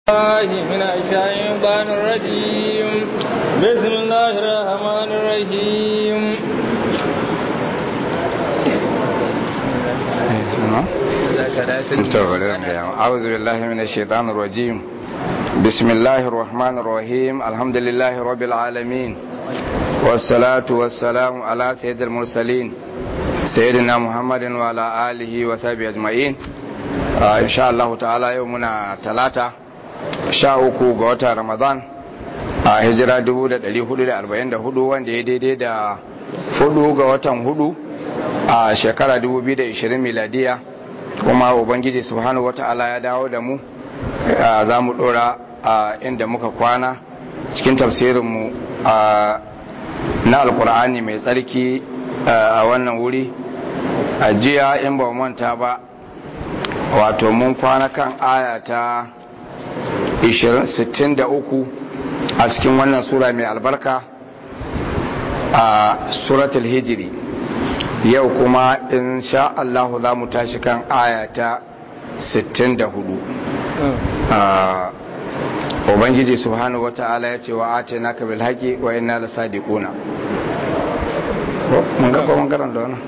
الله من الشيطان الرجيم بسم الله الرحمن الرحيم أعوذ بالله من الشيطان الرجيم بسم الله الرحمن الرحيم الحمد لله رب العالمين والصلاة والسلام على سيد المرسلين سيدنا محمد وعلى آله وصحبه أجمعين إن شاء الله تعالى يومنا ثلاثة شاء uku ga watan Ramadan a hijira 1444 wanda ya daidai da hudu ga watan hudu a shekara 2020 miladiya kuma ubangiji subhanahu wata'ala ya dawo da mu za mu dora a inda muka kwana cikin tafsirinmu na alkur'ani mai tsarki a wannan wuri a jiya in ba manta ba wato mun kwana kan aya ta 63 a cikin wannan sura mai albarka a suratul hijiri yau kuma in sha Allah za mu tashi kan ayata 64 ubangiji subhanahu wata'ala ya ce wa ate na kabil haƙi wa ina la sadiquna mun ga mun karanta wannan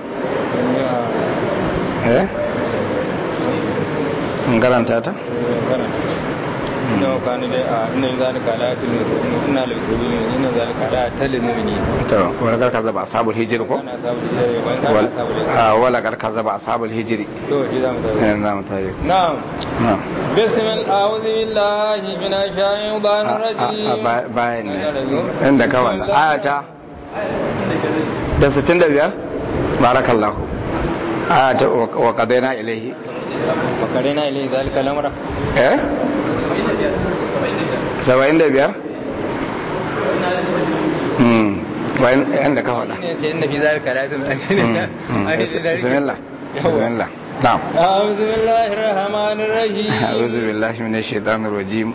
eh mun karanta ta inna kana da inna zalika la yatlu inna lil mu'minin inna zalika la yatlu mu'minin to wala garka zaba ashabul hijri ko kana sabul hijri wa kana sabul wala garka zaba ashabul hijri to shi zamu tayi eh zamu tayi na'am na'am bismil a'udhu billahi minash shaitanir rajim bayan ne inda ka wannan ayata da 65 barakallahu ayata wa qadaina ilayhi wa qadaina ilayhi zalika al-amra eh saba'in da biyar? wayan da ka faɗa bismillah bismillah na'am أعوذ بالله الرحمن الرحيم a'udhu billahi minash shaitanir rajim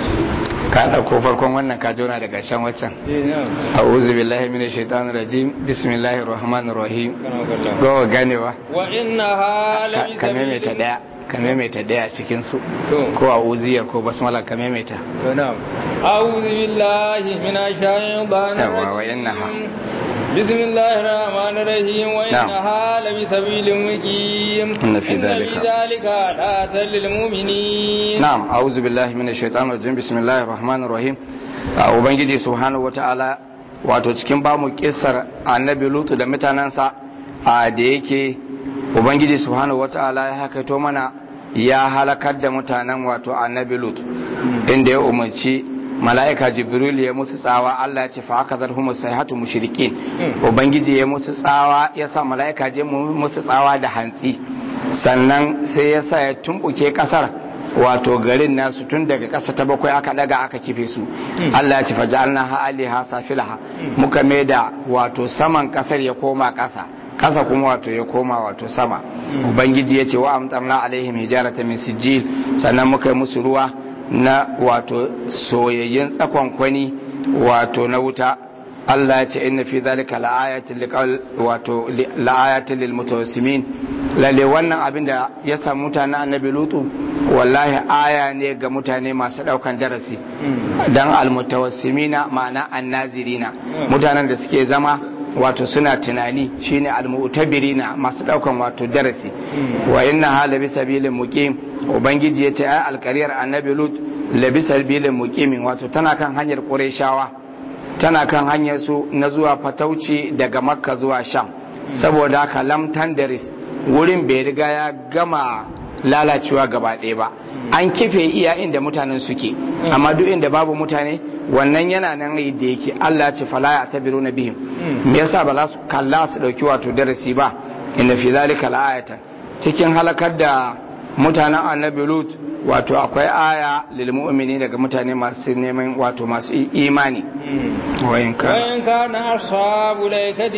ka dauko farkon wannan ka jona daga shan waccan a'udhu billahi minash shaitanir rajim bismillahir rahmanir rahim go ganewa wa innaha la ka maimaita daya ka maimaita daya cikin su To. ko a uziyar ko basmala ka maimaita to na'am a'udhu billahi minash shaitanir Yawa, wa rajim innaha. bismillahir rahmanir rahim wa Na'am. innaha la bi sabilin muqim Inna fi dhalika. dhalika la lil mu'minin na'am a'udhu billahi minash shaitanir rajim bismillahir rahmanir rahim a ubangiji subhanahu wata'ala wato cikin bamu kissar annabi lutu da mutanansa a da yake ubangiji subhanahu wata'ala ya hakaito mana ya halakar da mutanen wato annabi lutu inda ya umarci mala'ika jibril ya musu tsawa Allah ya ce fa aka zarhu sayhatu mushrikin ubangiji ya musu tsawa ya sa mala'ika je mu- musu tsawa da hantsi sannan sai ya sa ya tumbuke kasar wato garin nasu tun daga ƙasa ta bakwai aka daga aka kife su Allah ya ce faja'alna ha aliha safilaha muka maida wato saman kasar ya koma ƙasa ƙasa kuma wato ya koma wato sama ubangiji ya ce wa amtarna alaihim hijarata min sijil sannan muka yi musu ruwa na wato soyayyen tsakon kwani wato na wuta Allah ya ce inna fi zalika la'ayatin liqal wato li- la'ayatin lil mutawassimin lalle wannan abin da ya samu mutanen annabi lutu wallahi aya ne ga mutane masu daukan darasi dan almutawassimina ma'ana annazirina mutanen da suke zama wato suna tunani shine almu'tabirina masu daukan wato darasi wa inna hala bi sabilin muqim ubangiji yace ai alqariyar annabi lut labi sabilin muqimin wato tana kan hanyar qurayshawa tana kan hanyar su na zuwa fatauci daga makka zuwa sham saboda haka lam tandaris wurin bai riga ya gama lalacewa gaba ɗaya ba an kife iya inda mutanen suke amma duk inda babu mutane wannan yana nan da yake Allah ya ce fala ya tabiru na bihim me yasa ba za su kalla su dauki wato darasi ba inna fi zalika la'ayatan cikin halakar da mutanen annabi lut wato akwai aya lil mu'mini daga mutane masu neman wato masu i- imani wayin ka وإن كان أصحاب الأيكة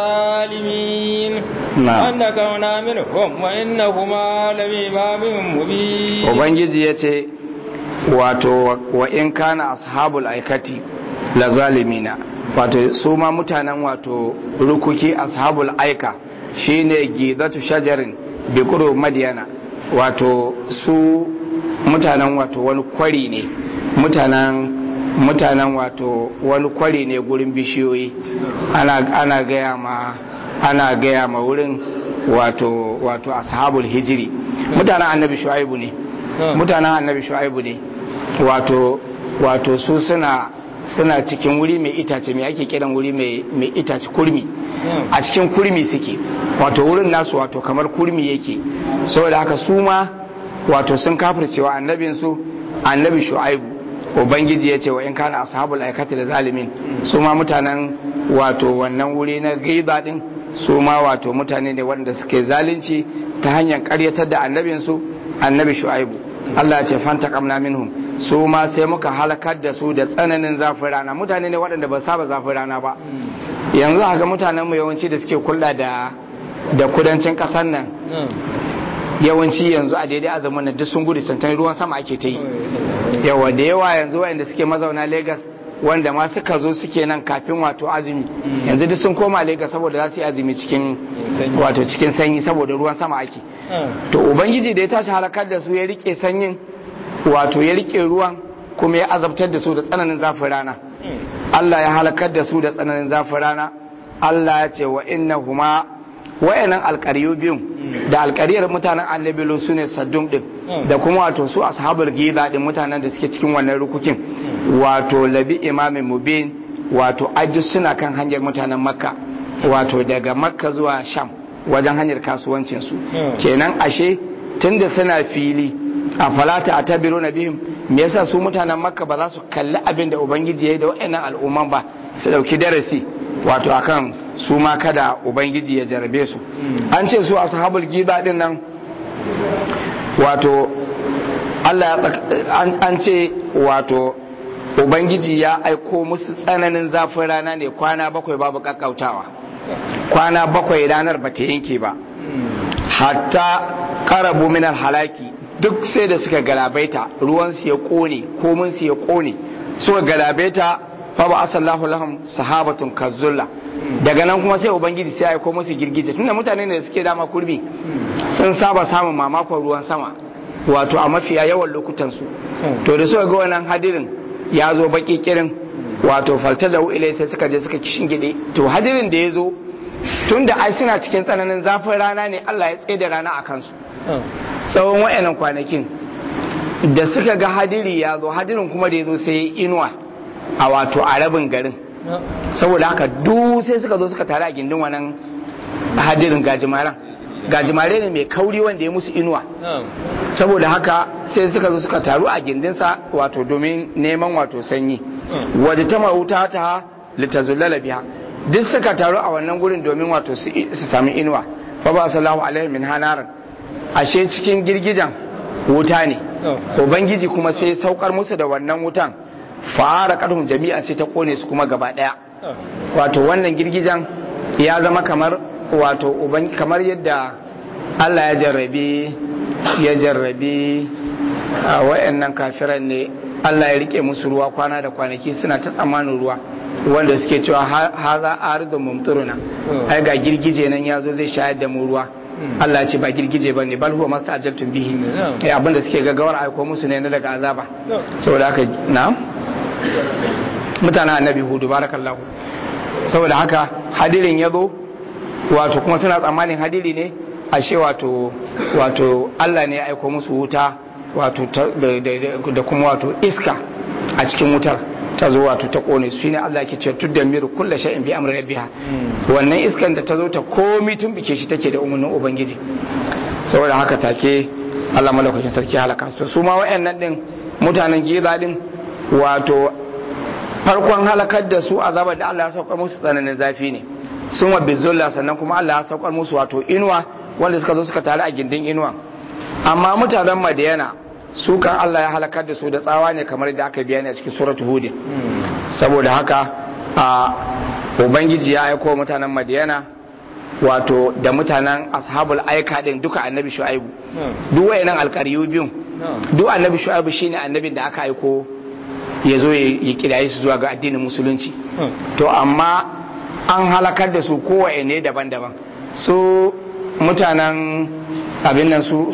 لظالمين نعم. أنكونا منهم وإنهما لبإمام مبين ubangiji ya ce wato wa in kana ashabul aikati la zalimina wato su ma mutanen wato rukuki ashabul aika shine gidatu shajarin bi qurub madyana wato su mutanen wato wani kwari ne mutanen mutanen wato wani kwari ne gurin bishiyoyi ana ana gaya ma ana gaya ma wurin wato wato ashabul hijiri mutanen annabi shu'aibu ne mutanen annabi shu'aibu ne wato wato su suna suna cikin wuri mai itace mai ake kiran wuri mai itace kurmi a cikin kurmi suke wato wurin nasu wato kamar kurmi yake saboda haka su ma wato sun kafircewa annabinsu annabi shu'aibu ubangiji ya ce wa in kana ashabul aikati da zalimin su ma mutanen wato wannan wuri na gaiba din su ma wato mutane ne waɗanda suke zalunci ta hanyar karyatar da annabinsu annabi shu'aibu Allah ya ce fanta kamna minhum su ma sai muka halakar da su da tsananin zafin rana mutane ne waɗanda ba saba zafin rana ba yanzu haka mutanen mu yawanci da suke kulla da da kudancin ƙasar nan yawanci yanzu a daidai azumin nan duk sun gudu santan ruwan sama ake ta yi yawa da yawa yanzu waɗanda suke mazauna Legas wanda ma suka zo suke nan kafin wato azumi yanzu duk sun koma Legas saboda za su yi azumi cikin wato cikin sanyi saboda ruwan sama ake to ubangiji da ya tashi halakar da su ya rike sanyin wato ya rike ruwan kuma ya azabtar da su da tsananin zafin rana Allah ya halakar da su da tsananin zafin rana Allah ya ce wa innahuma wayannan alƙaryu biyun da alƙaryar mutanen annabi su ne saddum din da kuma wato su ashabul gida din mutanen da suke cikin wannan rukukin wato labi imamin mubin wato ajus suna kan hanyar mutanen makka wato daga makka zuwa sham wajen hanyar kasuwancinsu kenan ashe tunda suna fili a falata a tabiru na bihim me yasa su mutanen makka ba za su kalli abin da ubangiji ya yi da wa'annan al'umman ba su dauki darasi wato akan su ma kada ubangiji ya jarabe su an ce su ashabul gida din nan wato Allah an ce wato ubangiji ya aiko musu tsananin zafin rana ne kwana bakwai babu kakkautawa kwana bakwai ranar ba ta yanke ba hatta karabu minar halaki duk sai da suka galabaita ruwansu ya kone kominsu ya kone suka galabaita fa ba asallahu lahum sahabatun kazulla daga nan kuma sai ubangiji sai aiko musu girgije tunda mutane ne da suke dama kurbi sun saba samun mamakon ruwan sama wato a mafiya yawan lokutan su to da suka ga wannan hadirin ya zo baki kirin wato faltazahu ilai sai suka je suka gide to hadirin da ya zo tun da ai suna cikin tsananin zafin rana ne Allah ya tsaye da rana a kansu tsawon wa'annan kwanakin da suka ga hadiri ya zo hadirin kuma da ya zo sai inuwa a wato a rabin garin saboda haka duk sai suka zo suka tare a gindin wannan hadirin gajimaran gajimare ne mai kauri wanda ya musu inuwa saboda haka sai suka zo suka taru a gindinsa wato domin neman wato sanyi waje ta mawuta ta litazullala biha duk suka taru a wannan gurin domin wato su sami inuwa fa ba sallahu alaihi min hanaran ashe cikin girgijan wuta ne ubangiji kuma sai saukar musu da wannan wutan fara karhun jami'a sai ta kone su kuma gaba daya wato wannan girgijan ya zama kamar wato kamar yadda Allah ya jarrabi ya jarrabi a wayannan kafiran ne Allah ya rike musu ruwa kwana da kwanaki suna ta tsammanin ruwa wanda suke cewa haza arzun mumturuna ai ga girgije nan ya zo zai shayar da mu ruwa Allah ce ba girgije ba ne bal huwa masu ajaltun bihi eh abinda suke gaggawar aiko musu ne na daga azaba saboda haka na mutanen annabi hudu barakallahu saboda haka hadirin ya zo wato kuma suna tsammanin hadiri ne ashe wato wato Allah ne ya aiko musu wuta wato da kuma wato iska a cikin wutar ta zo wato ta kone su shine Allah ke cewa tudda miru kullu shay'in bi amri rabbiha wannan iskan da ta zo ta komi tun bike shi take da umarnin ubangiji saboda haka take Allah malaukakin sarki halaka su su ma wayannan din mutanen giza din wato farkon halakar da su azabar da Allah ya saukar musu tsananin zafi ne sun wa bizulla sannan kuma Allah ya saukar musu wato inuwa wanda suka zo suka tare a gindin inuwa amma mutanen madiyana su kan Allah ya halakar da su da tsawa ne kamar da aka biya ne a cikin suratul hud saboda haka a ubangiji ya aiko mutanen madiyana wato da mutanen ashabul aika din duka annabi shu'aibu duk wayannan alƙaryu biyun duk annabi shu'aibu shine annabin da aka aiko ya zo ya kiraye su zuwa ga addinin musulunci to amma an halakar da su kowa ne daban-daban su mutanen abin nan su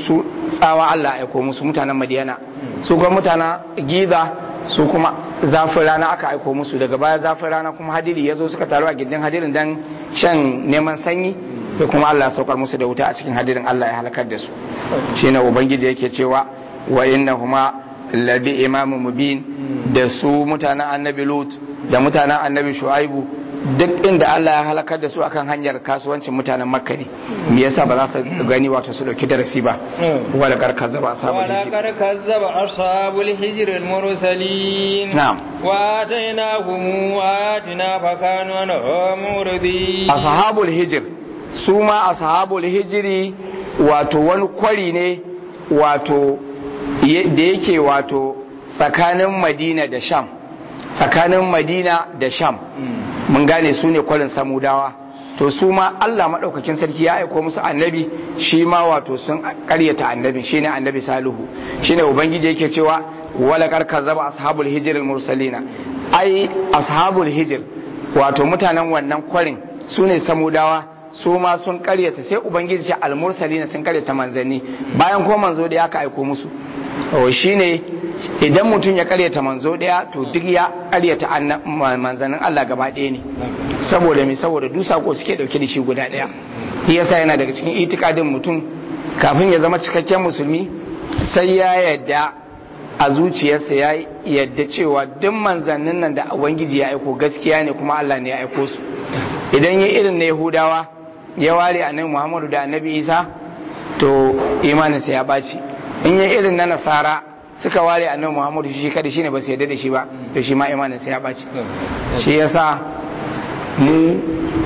tsawa Allah ya aiko musu mutanen Madiyana su kuma mutanen Giza su kuma zafin rana aka aiko musu daga baya zafin rana kuma hadiri ya zo suka taru a gindin hadirin dan shan neman sanyi da kuma Allah ya saukar musu da wuta a cikin hadirin Allah ya halakar da su shine ubangiji yake cewa wa innahuma labi imamu mubin da su mutanen annabi lut da mutanen annabi shu'aibu duk inda Allah ya halakar da su akan hanyar kasuwancin mutanen makka ne me yasa ba za su gani wato su dauki darasi ba wala karkar zaba ashabul hijr ولقد كذب أصحاب الحجر المرسلين نعم. وآتيناهم آياتنا فكانوا عنها معرضين ashabul hijr su ma ashabul hijri wato wani kwari ne wato ye- da yake wato tsakanin madina da sham tsakanin madina da sham mun gane su ne kwarin samudawa to su ma Allah maɗaukakin sarki ya aiko musu annabi shi ma wato sun ƙaryata annabi shi ne annabi salihu shi ne ubangiji yake cewa wala karka zaba ashabul hijir mursalina ai ashabul hijir wato mutanen wannan kwarin su ne samudawa su ma sun ƙaryata sai ubangiji ce almursalina sun ƙaryata manzanni bayan ko manzo da ya ka aiko musu o shine idan mutum ya karyata manzo daya to duk ya karyata anna- ma- manzannin Allah gaba ɗaya ne saboda me saboda duk sako suke dauke da shi guda ɗaya shi yasa yana daga cikin itikadin mutum kafin ya zama cikakken musulmi sai ya yadda a zuciyarsa ya yadda cewa duk manzannin nan da ubangiji ya aiko gaskiya ne kuma Allah ne ya aiko su idan ya irin na Yahudawa ya ware annabi Muhammadu da annabi Isa to imaninsa ya ɓaci in yi irin na nasara suka ware annabi muhammadu shi kada shine ba su yarda da shi ba to shi ma imaninsa ya ɓaci shi yasa mu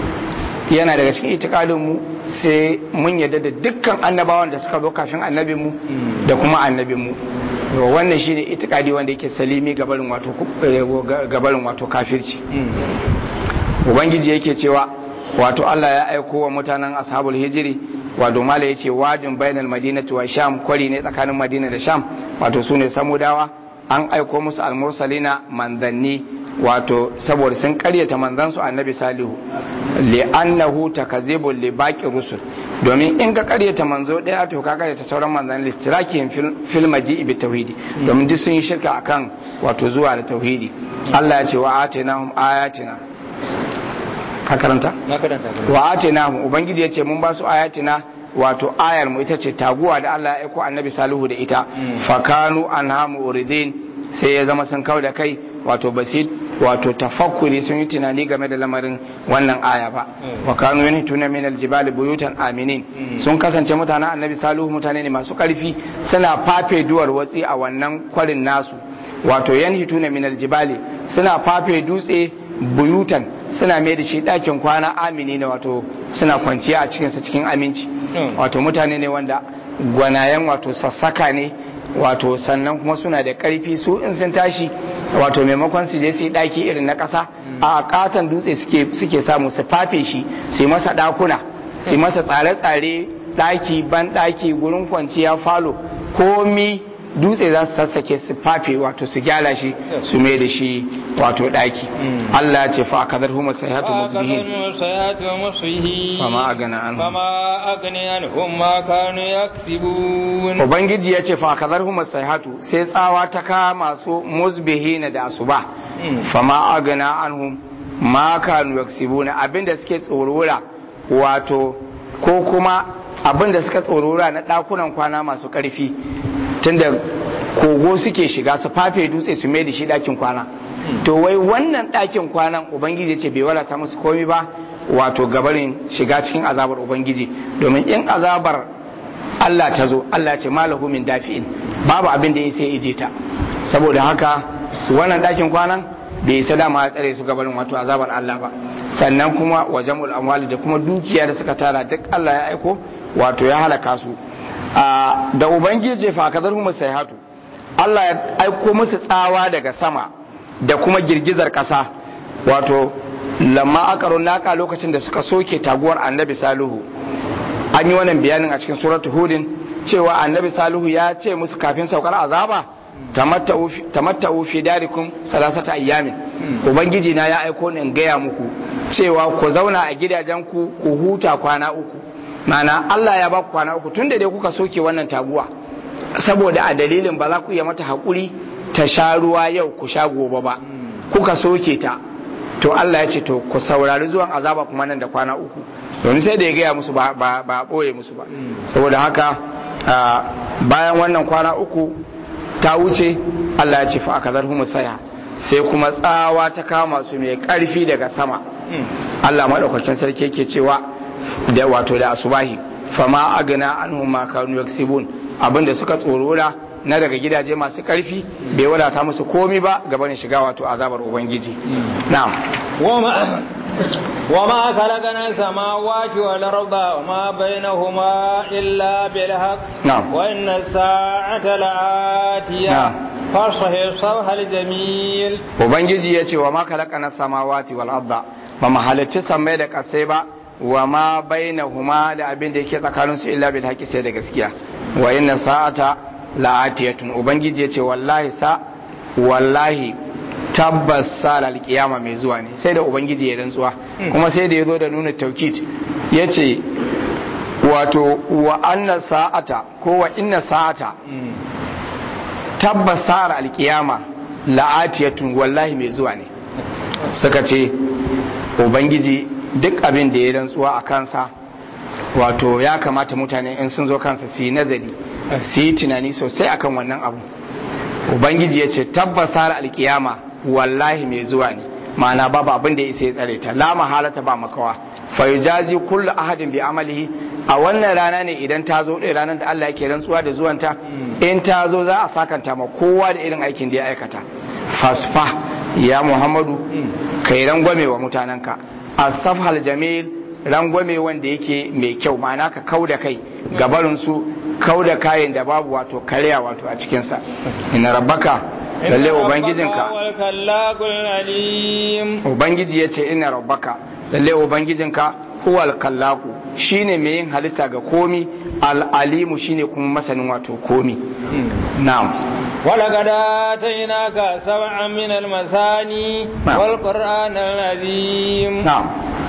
yana daga cikin itikadin mu sai mun yarda da dukkan annabawan da suka zo kafin annabin mu da kuma annabin mu to wannan shine itikadi wanda yake salimi gabarin wato gabarin wato kafirci ubangiji yake cewa wato Allah ya aiko wa mutanen ashabul hijiri wato mala yace wajin bainal madinati wa sham kwari ne tsakanin madina da sham wato sune samudawa an aiko musu almursalina manzanni wato saboda sun karyata manzansu annabi salihu li'annahu takazibul li baqi rusul domin in ka karyata manzo daya to ka karyata sauran manzanni listiraki fil maji'i bi tauhidi domin duk sun yi shirka akan wato zuwa da tauhidi Allah ya ce wa atinahum ayatina ka karanta na karanta ka wa atinahum ubangiji ya ce mun ba su ayatina wato ayar mu ita ce taguwa da Allah ya aiko annabi salihu da ita fakanu anhamu uridin sai ya zama sun kau da kai wato basit wato tafakkuri sun yi tunani game da lamarin wannan aya ba wa kanu yanhituna min aljibali buyutan aminin sun kasance mutanen annabi salihu mutane ne masu karfi suna fafe duwar watsi a wannan kwarin nasu wato yanhituna min aljibali suna fafe dutse buyutan suna mai da shi ɗakin kwana amini ne wato suna kwanciya a cikinsa cikin aminci wato mutane ne wanda gwanayen wato sassaka ne wato sannan kuma suna da ƙarfi su in sun tashi wato maimakon su je su yi ɗaki irin na ƙasa a katon dutse suke samu su fafe shi su yi masa ɗakuna su yi masa tsare-tsare ɗaki ban ɗaki gurin kwanciya falo komi dutse za su sassake su fafe wato su gyara shi su mai da shi wato ɗaki Allah ya ce fa akadar huma sayhatu musbihin fama agana an fama agani anhum ma kanu yaksibun ubangiji ya ce fa akadar huma sayhatu sai tsawa ta kama su musbihina da asuba fama agana anhum ma kanu yaksibuna abinda suke tsorora wato ko kuma abinda suka tsorora na ɗakunan kwana masu ƙarfi tunda kogo suke shiga su fafe dutse su mai da shi ɗakin kwana to wai wannan ɗakin kwanan ubangiji ce bai wadata musu komi ba wato gabarin shiga cikin azabar ubangiji domin in azabar Allah ta zo Allah ce malahu min dafi'in babu abin da ya sai ije ta saboda haka wannan ɗakin kwanan bai isa dama ya tsare su gabarin wato azabar Allah ba sannan kuma wa jam'ul amwali da kuma dukiya da suka tara duk Allah ya aiko wato ya halaka su da ubangiji fa kadar mu sai hatu Allah ya aiko musu tsawa daga sama da kuma girgizar kasa wato lamma akaru naka lokacin da suka soke taguwar annabi salihu an yi wannan bayanin a cikin suratu hudin cewa annabi salihu ya ce musu kafin saukar azaba tamatta'u fi darikum salasata ayyamin ubangiji na ya aiko ni in gaya muku cewa ku zauna a gidajen ku ku huta kwana uku mana Allah ya ba ku kwana uku tunda dai kuka soke wannan taguwa saboda a dalilin ba za ku iya mata haƙuri ta sha ruwa yau ku sha gobe ba kuka soke ta to Allah ya ce to ku saurari zuwan azaba kuma nan da kwana uku domin sai da ya gaya musu ba ba ba boye musu ba saboda haka bayan wannan kwana uku ta wuce Allah ya ce fa akazar humu saya sai kuma tsawa ta kama su mai karfi daga sama Allah madaukakin sarki yake cewa da wato da asubahi fama agna anhum ma kanu yaksibun abinda suka tsorora na daga gidaje masu karfi bai wadata musu komi ba gabanin shiga wato azabar ubangiji na'am وما خلقنا السماوات والأرض وما بينهما إلا بالحق نعم وإن الساعة لآتية نعم فاصفح الصفح الجميل ubangiji ya ce wa ma kalakana samawati wal arda ba mu halicci sammai da kasai ba wa ma bainahuma da abin da yake tsakanin su illa bil haqqi sai da gaskiya wa inna sa'ata la'atiyatun ubangiji ya ce wallahi sa wallahi tabbas sa alkiyama mai zuwa ne sai da ubangiji ya rantsuwa kuma sai da ya zo da nuna taukid ya ce wato wa anna sa'ata ko wa inna sa'ata tabbas sa'ar alkiyama la'atiyatun wallahi mai zuwa ne suka ce ubangiji duk abin da ya rantsuwa a kansa wato ya kamata mutane in sun zo kansa su yi nazari su yi tunani sosai akan wannan abu ubangiji ya ce tabbas sa'ar alkiyama wallahi mai zuwa ne ma'ana babu abin da ya isa ya tsare ta la mahalata ba makawa fa yujazi kullu ahadin bi amalihi a wannan rana ne idan ta zo ɗaya ranar da Allah yake rantsuwa da zuwanta in ta zo za a sakanta ma kowa da irin aikin da ya aikata fasfa ya muhammadu kai rangwame wa mutanenka asafhal jamil rangwame wanda yake mai kyau ma'ana ka kau da kai gabarin su kau da kayan da babu wato karya wato a cikinsa ina rabbaka lalle ubangijinka ubangiji ya ce ina rabbaka lalle ubangijinka huwal kallaku shine mai yin halitta ga komi al'alimu shine kuma masanin wato komi na'am ولقد آتيناك سبعا من المثاني نعم. والقرآن العظيم na'am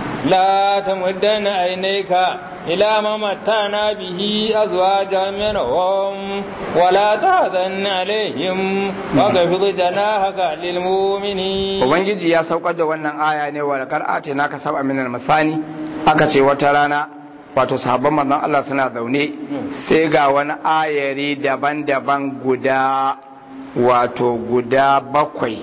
لا تمدن عينيك إلى ما متعنا به أزواجا منهم ولا تحزن عليهم واخفض جناحك للمؤمنين ubangiji ya saukar da wannan aya ne wa laqad atinaka sab'a min al-masani aka ce wata rana wato sahabban manzon Allah suna zaune sai ga wani ayari daban-daban guda wato guda bakwai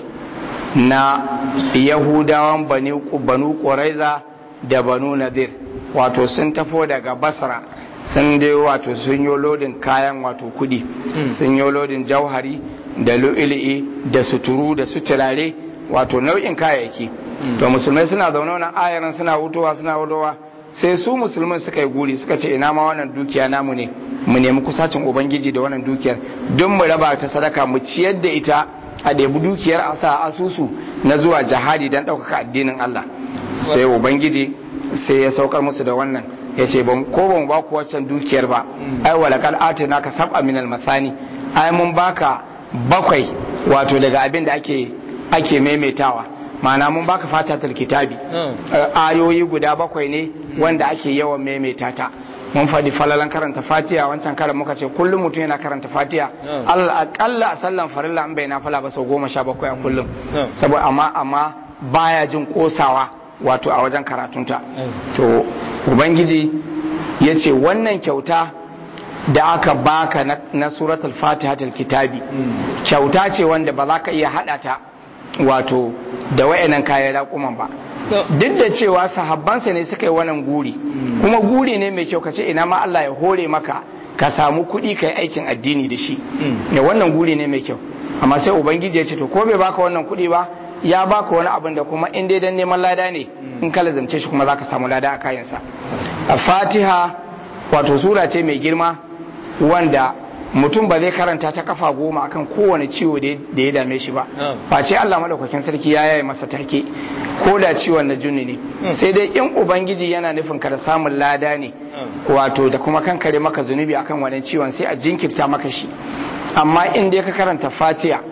na yahudawan bani banu quraiza da banu nadir wato sun tafo daga basra sun dai wato sun yi lodin kayan wato kudi sun yi lodin jauhari da lu'ili'i da suturu da suturare wato nau'in kayayyaki to musulmai suna zaune wannan ayaran suna hutowa suna hutowa sai su musulmai suka yi guri suka ce ina ma wannan dukiya namu ne mu nemi kusacin ubangiji da wannan dukiyar don mu raba ta sadaka mu ciyar da ita a ɗebi dukiyar a sa asusu na zuwa jihadi don ɗaukaka addinin Allah sai ubangiji sai ya saukar musu da wannan ya ce ko ban ba ku waccan dukiyar ba ai walakal atina ka sab'a minal masani ai mun baka bakwai wato daga abin da ake ake maimaitawa ma'ana mun baka fatatul kitabi ayoyi guda bakwai ne wanda ake yawan maimaita ta mun faɗi falalan karanta fatiha wancan karan muka ce kullum mutum yana karanta fatiha Allah akalla a sallan farilla an bai na fala ba sau goma sha bakwai a kullum saboda amma amma baya jin kosawa wato a wajen karatunta to ubangiji ya ce wannan kyauta da aka baka na, na suratul fatihatul kitabi kyauta ce wanda ba za ka iya haɗa ta wato da wayannan kayan raƙuman ba duk da cewa sahabbansa ne suka yi wannan guri kuma guri ne mai kyau ka ce ina ma Allah ya hore maka ka samu kuɗi ka yi aikin addini da shi ya wannan guri ne mai kyau amma sai ubangiji ya ce to ko bai baka wannan kuɗi ba ya baka wani abin da kuma in dai dan neman lada ne in ka lazamce shi kuma zaka samu lada a kayansa a fatiha wato sura ce mai girma wanda mutum ba zai karanta ta kafa goma akan kowane ciwo da ya dame shi ba face Allah madaukakin sarki ya yaye masa take ko da ciwon na junni ne sai dai in ubangiji yana nufin ka da samun lada ne wato da kuma kankare maka zunubi akan wannan ciwon sai a jinkirta maka shi amma in dai ka karanta fatiha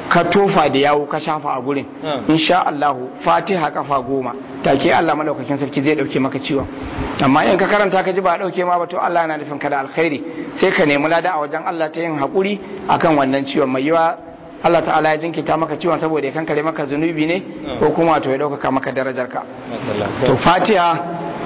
ka tofa da yawo ka shafa a gurin insha Allah fatiha kafa goma take Allah madaukakin sarki zai dauke maka ciwon amma in ka karanta ka ji ba dauke ma ba to Allah yana nufin ka da alkhairi sai ka nemi lada a wajen Allah ta yin hakuri akan wannan ciwon mai yiwa Allah ta'ala ya jinkita maka ciwon saboda ya kankare maka zunubi ne ko kuma to ya ɗaukaka maka darajarka to fatiha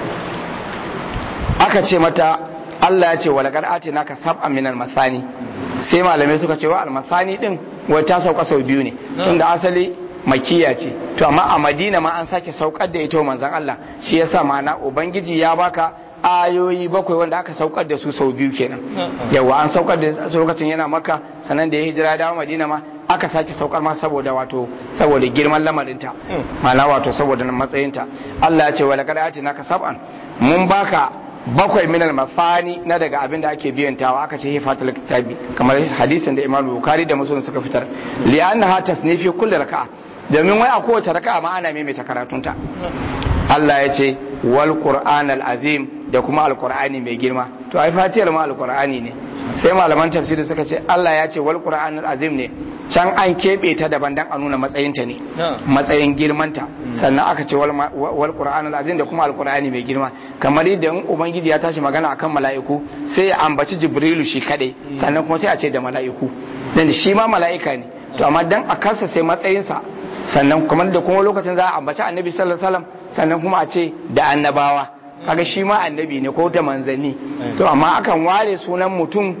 aka ce mata Allah ya ce wa laqad atinaka sab'an min al-masani sai malamai suka ce wa al-masani din wai ta sauka sau biyu ne tunda asali makiya ce to amma a Madina ma an sake saukar da ita manzon Allah shi yasa ma'ana ubangiji ya baka ayoyi bakwai wanda aka saukar da su sau biyu kenan yawa an saukar da su lokacin yana maka sannan da ya hijira dawo madina ma aka sake saukar ma saboda wato saboda girman lamarinta ma'ana wato saboda matsayinta Allah ya ce wa laqad atina ka sab'an mun baka bakwai minal mafani na daga abin da ake biyantawa aka ce hifatul kitabi kamar hadisin da Imam Bukhari da Muslim suka fitar li annaha tasnifi kulli raka'a domin wai a kowace raka'a ma ana maimaita karatunta Allah ya ce wal qur'an al azim da kuma alqur'ani mai girma to ai fatiyar ma alqur'ani ne sai malaman tafsiri suka ce Allah ya ce wal qur'an al azim ne can an keɓe ta daban dan a nuna matsayinta ne matsayin girmanta sannan aka ce wal qur'an al azim da kuma alqur'ani mai girma kamar yadda in ubangiji ya tashi magana akan mala'iku sai ya ambaci jibrilu shi kadai sannan kuma sai a ce da mala'iku dan shi ma mala'ika ne to amma dan a kansa sai matsayinsa sannan kuma da kuma lokacin za a ambaci annabi sallallahu alaihi wasallam sannan kuma a ce da annabawa kaga shi ma annabi ne ko da manzanni to amma akan ware sunan mutum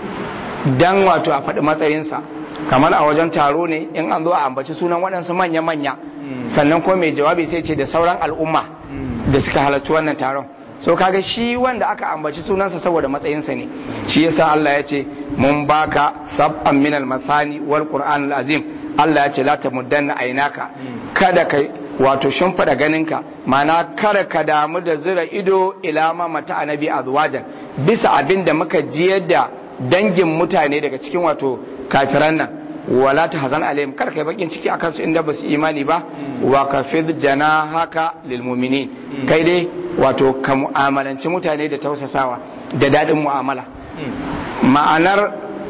dan wato a faɗi matsayinsa kamar a wajen taro ne in an zo a ambaci sunan waɗansu manya-manya sannan kuma mai jawabi sai ce da sauran al'umma da suka halarci wannan taron so kaga shi wanda aka ambaci sunansa saboda matsayinsa ne shi yasa Allah ya ce mun baka sab'an minal masani wal qur'anul azim Allah ya ce la tamuddanna ainaka kada kai wato shimfiɗa ganinka mana kada ka damu da zira ido ila ma mata annabi azwajan bisa abin da muka jiyar da dangin mutane daga cikin wato kafiran nan wala ta hazan alayhim kar kai bakin ciki akan su inda ba su imani ba wa kafid janahaka lil mu'minin kai dai wato ka mu'amalanci mutane da tausasawa da dadin mu'amala ma'anar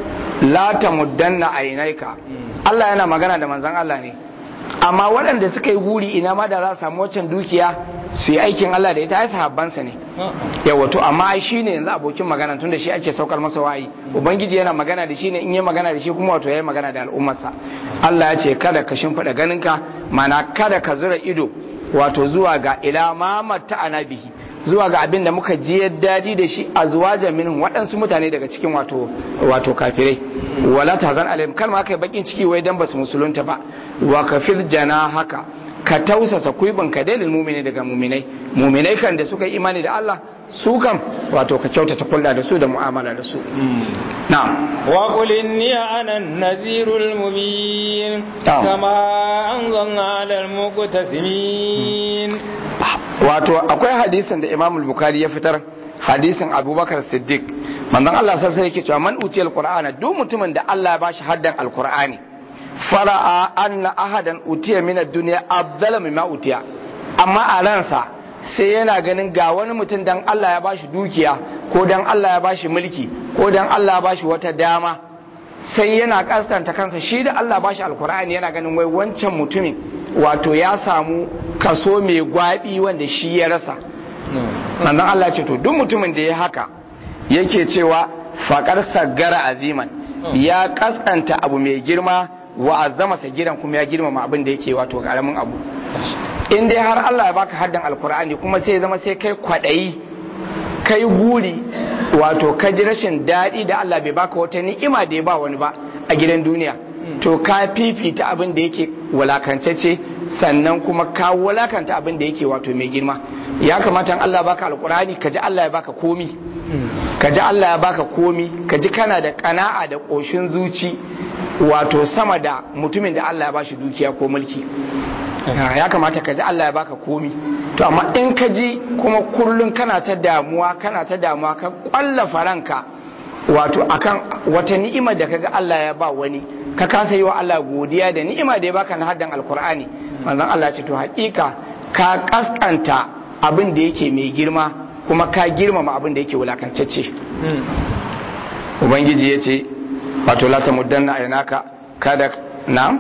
la ta muddanna ainaika Allah yana magana da manzon Allah ne amma waɗanda suka yi guri ina ma da za su samu waccan dukiya su yi aikin Allah da ita ai sahabbansa ne yawa to amma ai shine yanzu abokin magana tunda shi ake saukar masa wayi ubangiji yana magana da shi ne in yi magana da shi kuma wato yayi magana da al'ummarsa Allah ya ce kada ka shimfiɗa ganinka mana kada ka zura ido wato zuwa ga ila ma matta anabihi zuwa ga abin da muka ji daɗi da shi a zuwa jaminin waɗansu mutane daga cikin wato wato kafirai wala tazan alaihim kalma kai bakin ciki wai dan basu musulunta ba wa kafil jana haka ka tausasa kuibin ka dalil mumini daga muminai muminai kan da suka yi imani da Allah su kam wato ka kyautata kulla da su da mu'amala da su na'am wa qul inni ana an-nadhirul mubin kama anzalna 'alal muqtasimin wato akwai hadisin da Imam al-Bukhari ya fitar hadisin Abubakar Siddiq manzon Allah sai sai yake cewa man utiyal qur'ana duk mutumin da Allah ya bashi haddan al-Qur'ani fara'a anna ahadan utiya min ad-dunya afdala mimma utiya amma a ransa sai yana ganin ga wani mutum dan Allah ya bashi dukiya ko dan Allah ya bashi mulki ko dan Allah ya bashi wata dama sai yana kasanta kansa shi da Allah bashi alkur'ani yana ganin wai wancan mutumin wato ya samu kaso mai gwabi wanda shi ya rasa nan Allah ce to duk mutumin da ya haka yake cewa faƙar saggara aziman ya kaskanta abu mai girma wa azama gidan kuma ya girmama abin da yake wato karamin abu in dai har Allah ya baka haddan alkur'ani kuma sai zama sai kai kwadayi kai guri wato ka ji rashin daɗi da Allah bai baka wata ni'ima da ya ba wani ba a gidan duniya to ka fifita abin da yake walakantacce sannan kuma ka walakanta abin da yake wato mai girma ya kamata Allah baka alkur'ani ka ji Allah ya baka komi ka ji Allah ya baka komi ka ji kana da kana'a da ƙoshin zuci wato sama da mutumin da Allah ya bashi dukiya ko mulki ya kamata ka ji Allah ya baka komi to amma in ka ji kuma kullum kana ta damuwa kana ta damuwa ka kwallafa ranka wato akan wata ni'imar da kaga Allah ya ba wani ka kasa yi wa Allah godiya da ni'ima da ya baka na haddan alkur'ani manzon Allah ce to hakika ka kaskanta abin da yake mai girma kuma ka girmama abin da yake wulakantacce ubangiji ya ce wato la tamuddanna aynaka kada na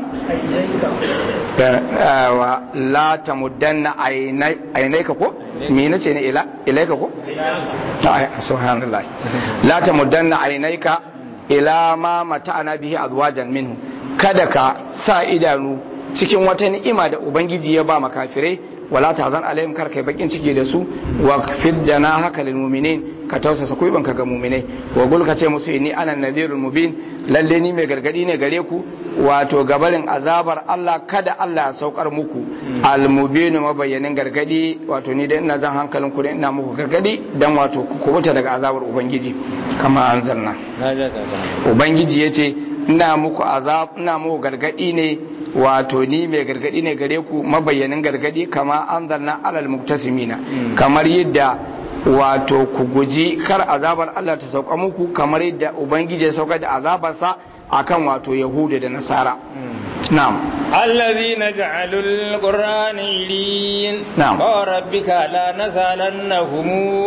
wa la tamuddanna ainaika ko me nace ne ila ilaika ko ai subhanallah la tamuddanna ainaika ila ma mata'ana bihi azwajan minhu kada ka sa idanu cikin wata ni'ima da ubangiji ya ba makafirai wala tahzan alaihim kar kai bakin ciki da su wa fid janahaka lil mu'minin ka tausasa kuiban ka ga mu'minai wa gul ka ce musu inni ana nadhirul mubin lalle ni mai gargadi ne gare ku wato gabarin azabar Allah kada Allah ya saukar muku al mubin mabayyanin gargadi wato ni da ina jan hankalin ku da ina muku gargadi dan wato ku kubuta daga azabar ubangiji kama anzalna ubangiji yace ina muku azab ina muku gargadi ne wato ni mai gargadi ne gare ku mabayyanin gargadi kama anzalna alal muktasimina kamar yadda wato ku guji kar azabar Allah ta sauka muku kamar yadda ubangiji ya sauka da azabarsa akan wato yahuda da nasara na'am الذين جعلوا القرآن عيدين نعم. وربك لا نسألنهم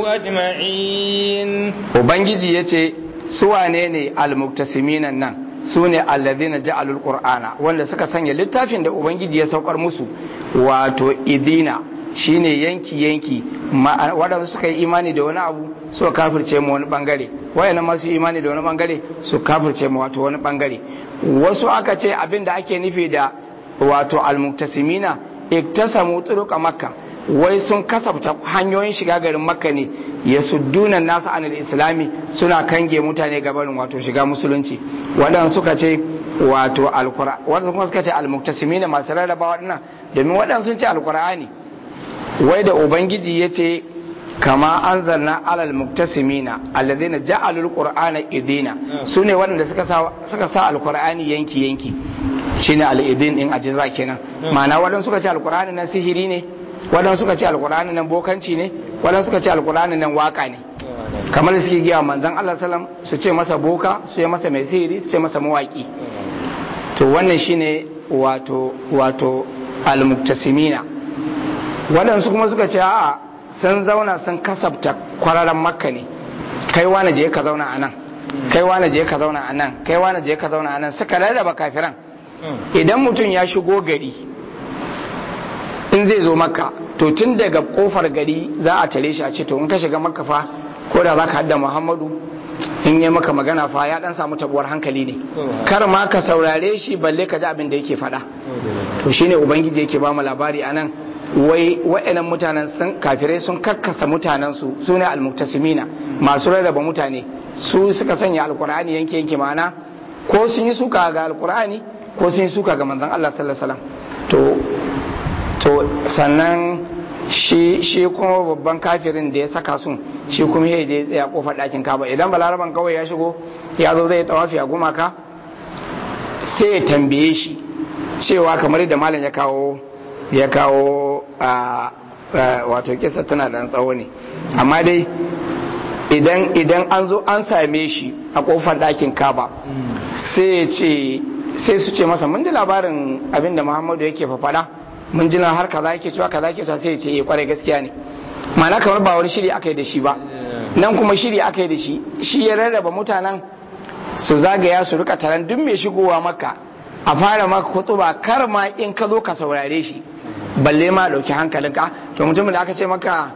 أجمعين ubangiji yace su wane ne almuktasimin nan su ne alladhina ja'alul qur'ana wanda suka sanya littafin da ubangiji ya saukar musu wato idina shine yanki yanki ma- waɗanda suka yi imani da wani abu suka kafirce mu wani bangare wayannan masu imani da wani bangare su kafirce mu wato wani bangare wasu aka ce abin da ake nufi da wato almuktasimina iktasamu turuqa makka wai sun kasafta hanyoyin shiga garin makka ne ya suddunan nasu anil islami suna kange mutane gabarin wato shiga musulunci waɗanda suka ce wato alkura waɗanda kuma suka ce almuktasimina masu rarraba waɗannan domin waɗanda sun ce alkur'ani wai da ubangiji ya ce kama an zanna alal muktasimina alladhina ja'alul qur'ana idina sune waɗanda suka sa suka sa alqur'ani yanki yanki shine al-idin din ajiza kenan ma'ana waɗanda suka ce alqur'ani nan sihiri ne waɗanda suka ce alqur'ani nan bokanci ne waɗanda suka ce alqur'ani nan waka ne kamar da suke giya manzon Allah sallam su ce masa boka su ce masa mai sihiri su ce masa mawaki to wannan shine wato wato al-muktasimina waɗansu kuma suka ce a'a sun zauna sun kasabta kwararren makka ne kai wane je ka zauna a nan kai wane je ka zauna a nan kai wane je ka zauna a nan suka rarraba kafiran idan mutum ya shigo gari in zai zo makka to tun daga kofar gari za a tare shi a ce to in ka shiga makka fa ko da za ka hadda muhammadu in yi maka magana fa ya dan samu tabuwar hankali ne kar ma ka saurare shi balle ka ji abin da yake faɗa to shine ubangiji yake ba mu labari anan wai wa'annan mutanen sun kafirai sun kakkasa mutanensu su ne almuktasimina masu rarraba mutane su suka sanya alkur'ani yanke yanke ma'ana ko sun yi suka ga alkur'ani ko sun yi suka ga manzon Allah sallallahu alaihi wasallam to to sannan shi shi kuma babban kafirin da ya saka sun shi kuma ya je tsaya kofar ɗakin kaba idan balaraban kawai ya shigo ya zo zai tawafi a gumaka sai ya tambaye shi cewa kamar da malam ya kawo ya kawo a wato kisa tana da tsawo ne amma dai idan idan an zo an same shi a kofar ɗakin kaba sai ce sai su ce masa mun ji labarin abin da muhammadu yake fafaɗa mun ji har kaza yake cewa kaza yake cewa sai ya ce eh kwarai gaskiya ne ma'ana kamar ba wani shiri aka yi da shi ba nan kuma shiri aka yi da shi shi ya rarraba mutanen su zagaya su rika taron duk mai shigowa maka a fara maka kutuba kar ma in ka zo ka saurare shi balle ma dauki hankalinka to mutumin da aka ce maka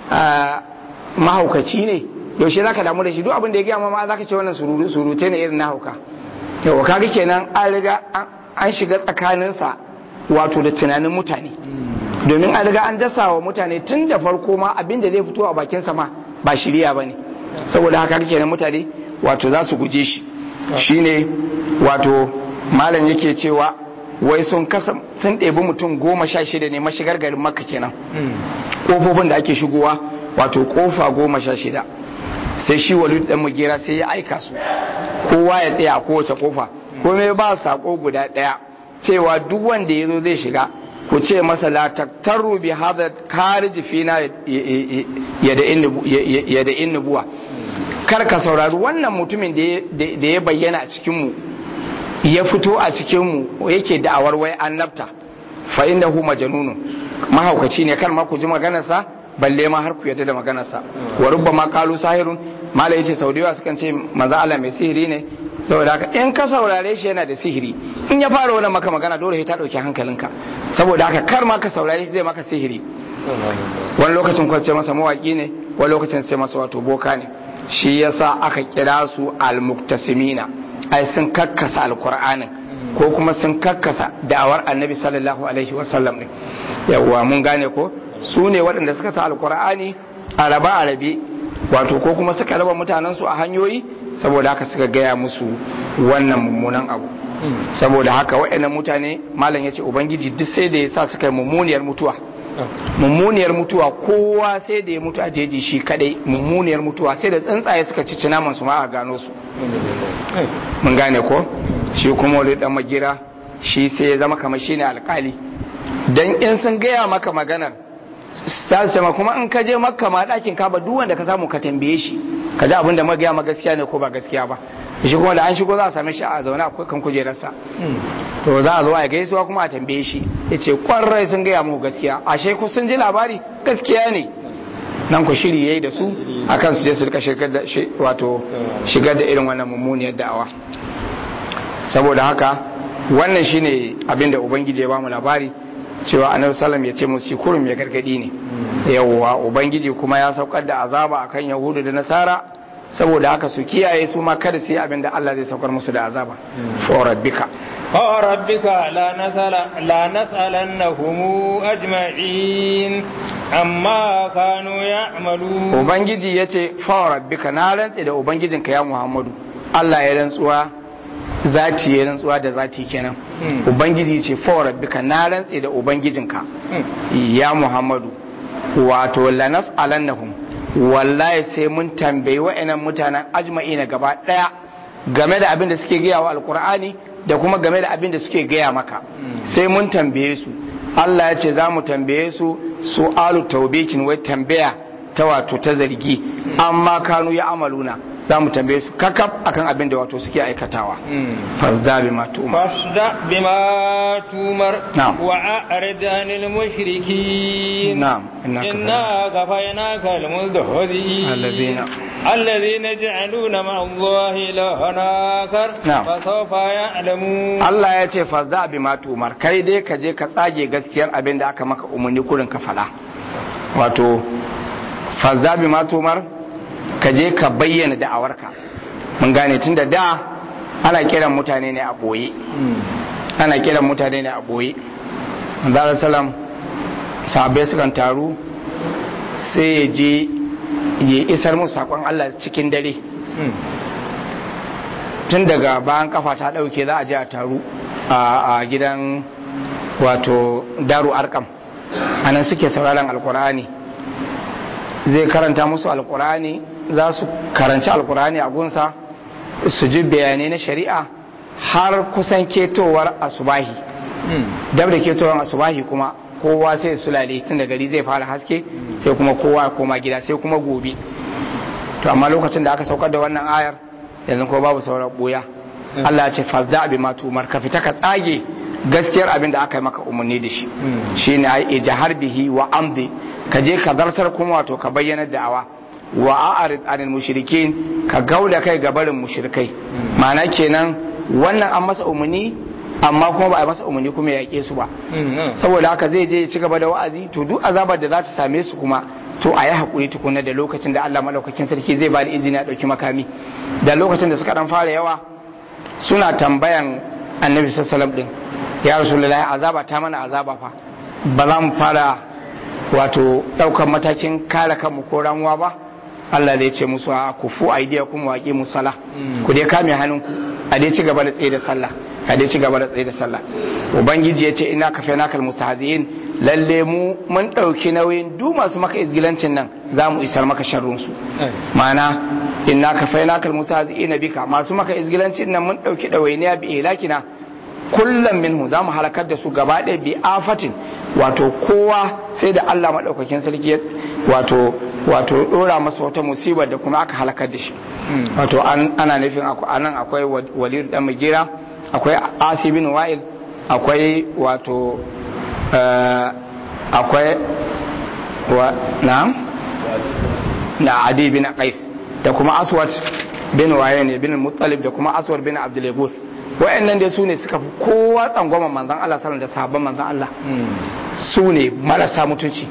mahaukaci ne yaushe zaka damu da shi duk abin da ya gaya ma zaka ce wannan surute ne irin na hauka yau kaga kenan an riga an shiga tsakaninsa wato da tunanin mutane domin an riga an dasa wa mutane tun da farko ma abin da zai fito a bakinsa ma ba shirya ba ne saboda haka kenan mutane wato za su guje shi shine wato malam yake cewa wai sun kasa sun ɗebi mutum goma sha shida ne mashigar garin makka kenan ƙofofin da ake shigowa wato ƙofa goma sha shida sai shi walid dan mugera sai ya aika su kowa ya tsaya a kowace ƙofa komai ba sako guda ɗaya cewa duk wanda ya zo zai shiga ku ce masa la taktaru bi hadha kariji fina ya da innubuwa kar ka saurari wannan mutumin da ya bayyana a cikinmu ya fito a cikinmu yake da'awar wai annabta fa innahu majnunun mahaukaci ne kan ma ku ji maganarsa balle ma har ku yadda da maganarsa wa rubbama qalu sahirun mala yace sau da yawa sukan ce manzo Allah mai sihiri ne saboda haka in ka saurare shi yana da sihiri in ya fara wani maka magana dole sai ta dauki hankalinka saboda haka kar ma ka saurare shi zai maka sihiri wani lokacin kwace masa mawaki ne wani lokacin sai masa wato boka ne shi yasa aka kira su almuktasimina ai sun kakkasa alkur'anin ko kuma sun kakkasa da'awar annabi sallallahu alaihi wasallam ne yawwa mun gane ko su ne waɗanda suka sa alkur'ani a raba a rabe wato ko kuma suka raba mutanen su a hanyoyi saboda haka suka gaya musu wannan mummunan abu saboda haka waɗannan mutane malam ya ce ubangiji duk sai da ya sa suka yi mummuniyar mutuwa mummuniyar mutuwa kowa sai da ya mutu a jeji shi kadai mummuniyar mutuwa sai da tsuntsaye suka ci naman su ma a gano su mun gane ko shi kuma wani dan magira shi sai ya zama kamar shine alkali dan in sun gaya maka maganar sa su ma kuma in ka je makka ma dakin ka ba duk wanda ka samu ka tambaye shi ka ji abin da magaya ma gaskiya ne ko ba gaskiya ba shi kuma da an shigo za a same shi a zaune akwai kan kujerarsa to za a zo a gaisuwa kuma a tambaye shi ya ce kwarai sun gaya muku gaskiya ashe ku sun ji labari gaskiya ne nan ku shiri yayi da su akan su je su rika shigar da wato shigar da irin wannan mummuniyar da'awa saboda haka wannan shine abin da ubangiji ya bamu labari cewa annabi sallam ya ce musu kurum ya gargadi ne yawwa ubangiji kuma ya saukar da azaba akan yahudu da nasara saboda haka su kiyaye su ma kada su yi abin da Allah zai saukar musu da azaba fa rabbika fa rabbika la nasala la nas'alannahum ajma'in amma kanu ya'malu ubangiji yace fa rabbika na rantse da ubangijinka ya Muhammadu Allah ya rantsuwa zati ya rantsuwa da zati kenan ubangiji ce fa rabbika na rantse da ubangijinka ya Muhammadu wato la nas'alannahum wallahi sai mun tambayi wa'annan mutanen ajma'i na gaba daya game da abin da suke gaya wa alkur'ani da kuma game da abin da suke gaya maka sai mun tambaye su Allah ya ce za mu tambaye su su'alu taubikin wai tambaya ta wato ta zargi amma kanu ya amaluna za mu tambaye su kakaf akan abin da wato suke aikatawa fasda bima tumar fasda bima tumar Na'am. wa a'rid anil mushrikin Na'am, innaka inna kafaynaka al mudhhidin Allazina- الذين يجعلون مع الله إلها آخر نعم. فسوف يعلمون Allah ya ce fasda bima tumar kai dai ka je ka tsage gaskiyar abin da aka maka umarni kurin ka fada wato fasda bima tumar ka je ka bayyana da'awarka mun gane tun da da ana kiran mutane ne a boye ana kiran mutane ne a boye manzara salam sahabbai sukan taru sai ya je ya isar musu sakon Allah cikin dare tun daga bayan kafa ta dauke za a je a taru a a gidan wato daru arkam anan suke sauraron alkur'ani zai karanta musu alkur'ani za su karanci alkur'ani a gunsa su ji bayanai na shari'a har kusan ketowar asubahi dab da ketowar asubahi kuma kowa sai su lale tun da gari zai fara haske sai kuma kowa ya koma gida sai kuma gobe to amma lokacin da aka saukar da wannan ayar yanzu ko babu sauran boya Allah ya ce fazda bi ma tumar ka fita ka tsage gaskiyar abin da aka yi maka umarni da shi shine ai ijhar bihi wa amdi ka je ka zartar kuma wato ka bayyana da'awa wa a'rid anil mushrikin ka gauda kai ga barin mushrikai ma'ana kenan wannan an masa umarni amma kuma ba a masa umarni kuma ya yake su ba saboda haka zai je ya ci gaba da wa'azi to duk azabar da za ta same su kuma to a yi haƙuri tukuna da lokacin da Allah maɗaukakin sarki zai ba da izini a ɗauki makami da lokacin da suka ɗan fara yawa suna tambayan annabi sassalam ɗin ya rasulullahi azaba ta mana azaba fa ba za mu fara wato ɗaukar matakin kare kanmu ko ramuwa ba Allah zai ce musu a ku fu aidiya kuma waƙi musala ku dai kame hannunku a dai ci gaba da tsaye da sallah a dai ci gaba da tsaye da sallah ubangiji ya ce ina kafe nakal mustahzi'in lalle mu mun ɗauki nauyin duk masu maka izgilancin nan za mu isar maka sharrunsu ma'ana inna kafe nakal mustahzi'in bika masu maka izgilancin nan mun ɗauki ɗawainiya bi ilakina kullum minhu za mu halakar da su gaba ɗaya bi afatin wato kowa sai da Allah maɗaukakin sarki ya- wato wato ɗora masa wata musibar da kuma aka halakar da shi wato an- ana nufin aku- anan akwai wa- walid dan magira akwai asibin wa'il akwai wato eh, akwai wa na'am na adi bin qais da kuma aswad bin waye ne bin muttalib da kuma aswar bin abdul yaguth wa'annan dai su ne suka fi kowa tsangwama manzon Allah sallallahu da sahabban manzon Allah su ne marasa mutunci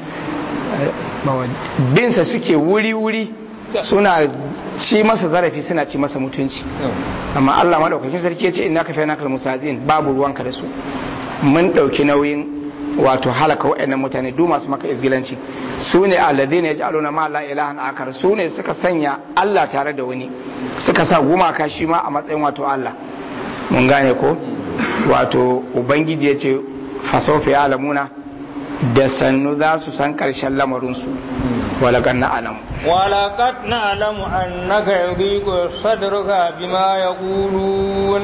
binsa suke wuri-wuri suna ci masa zarafi suna ci masa mutunci amma Allah madaukakin sarki ya ce inna ka faina kal musazin babu ruwanka da su mun dauki nauyin wato halaka wa'annan mutane du masu maka izgilanci su ne alladhina yaj'aluna ma la ilahan akar su ne suka sanya Allah tare da wani suka sa gumaka shi ma a matsayin wato Allah mun gane ko wato ubangiji ya ce fasofi ya alamuna da sannu za su san karshen lamarinsu walakan na alamu ولقد نعلم أنك يضيق صدرك بما يقولون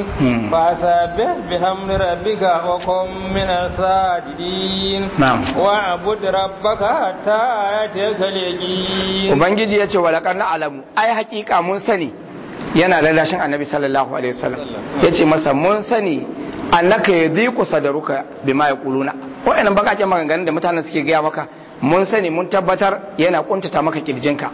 فسبح بحمد ربك وكن من الساجدين نعم واعبد ربك حتى يأتيك اليقين ubangiji ya ce walakar na alamu ai hakika mun sani yana lalashin annabi sallallahu alaihi wasallam ya ce masa mun sani annaka ya dhiqu sadaruka bima yaquluna wa'annan bakaken maganganun da mutanen suke gaya maka mun sani mun tabbatar yana kuntata maka kirjinka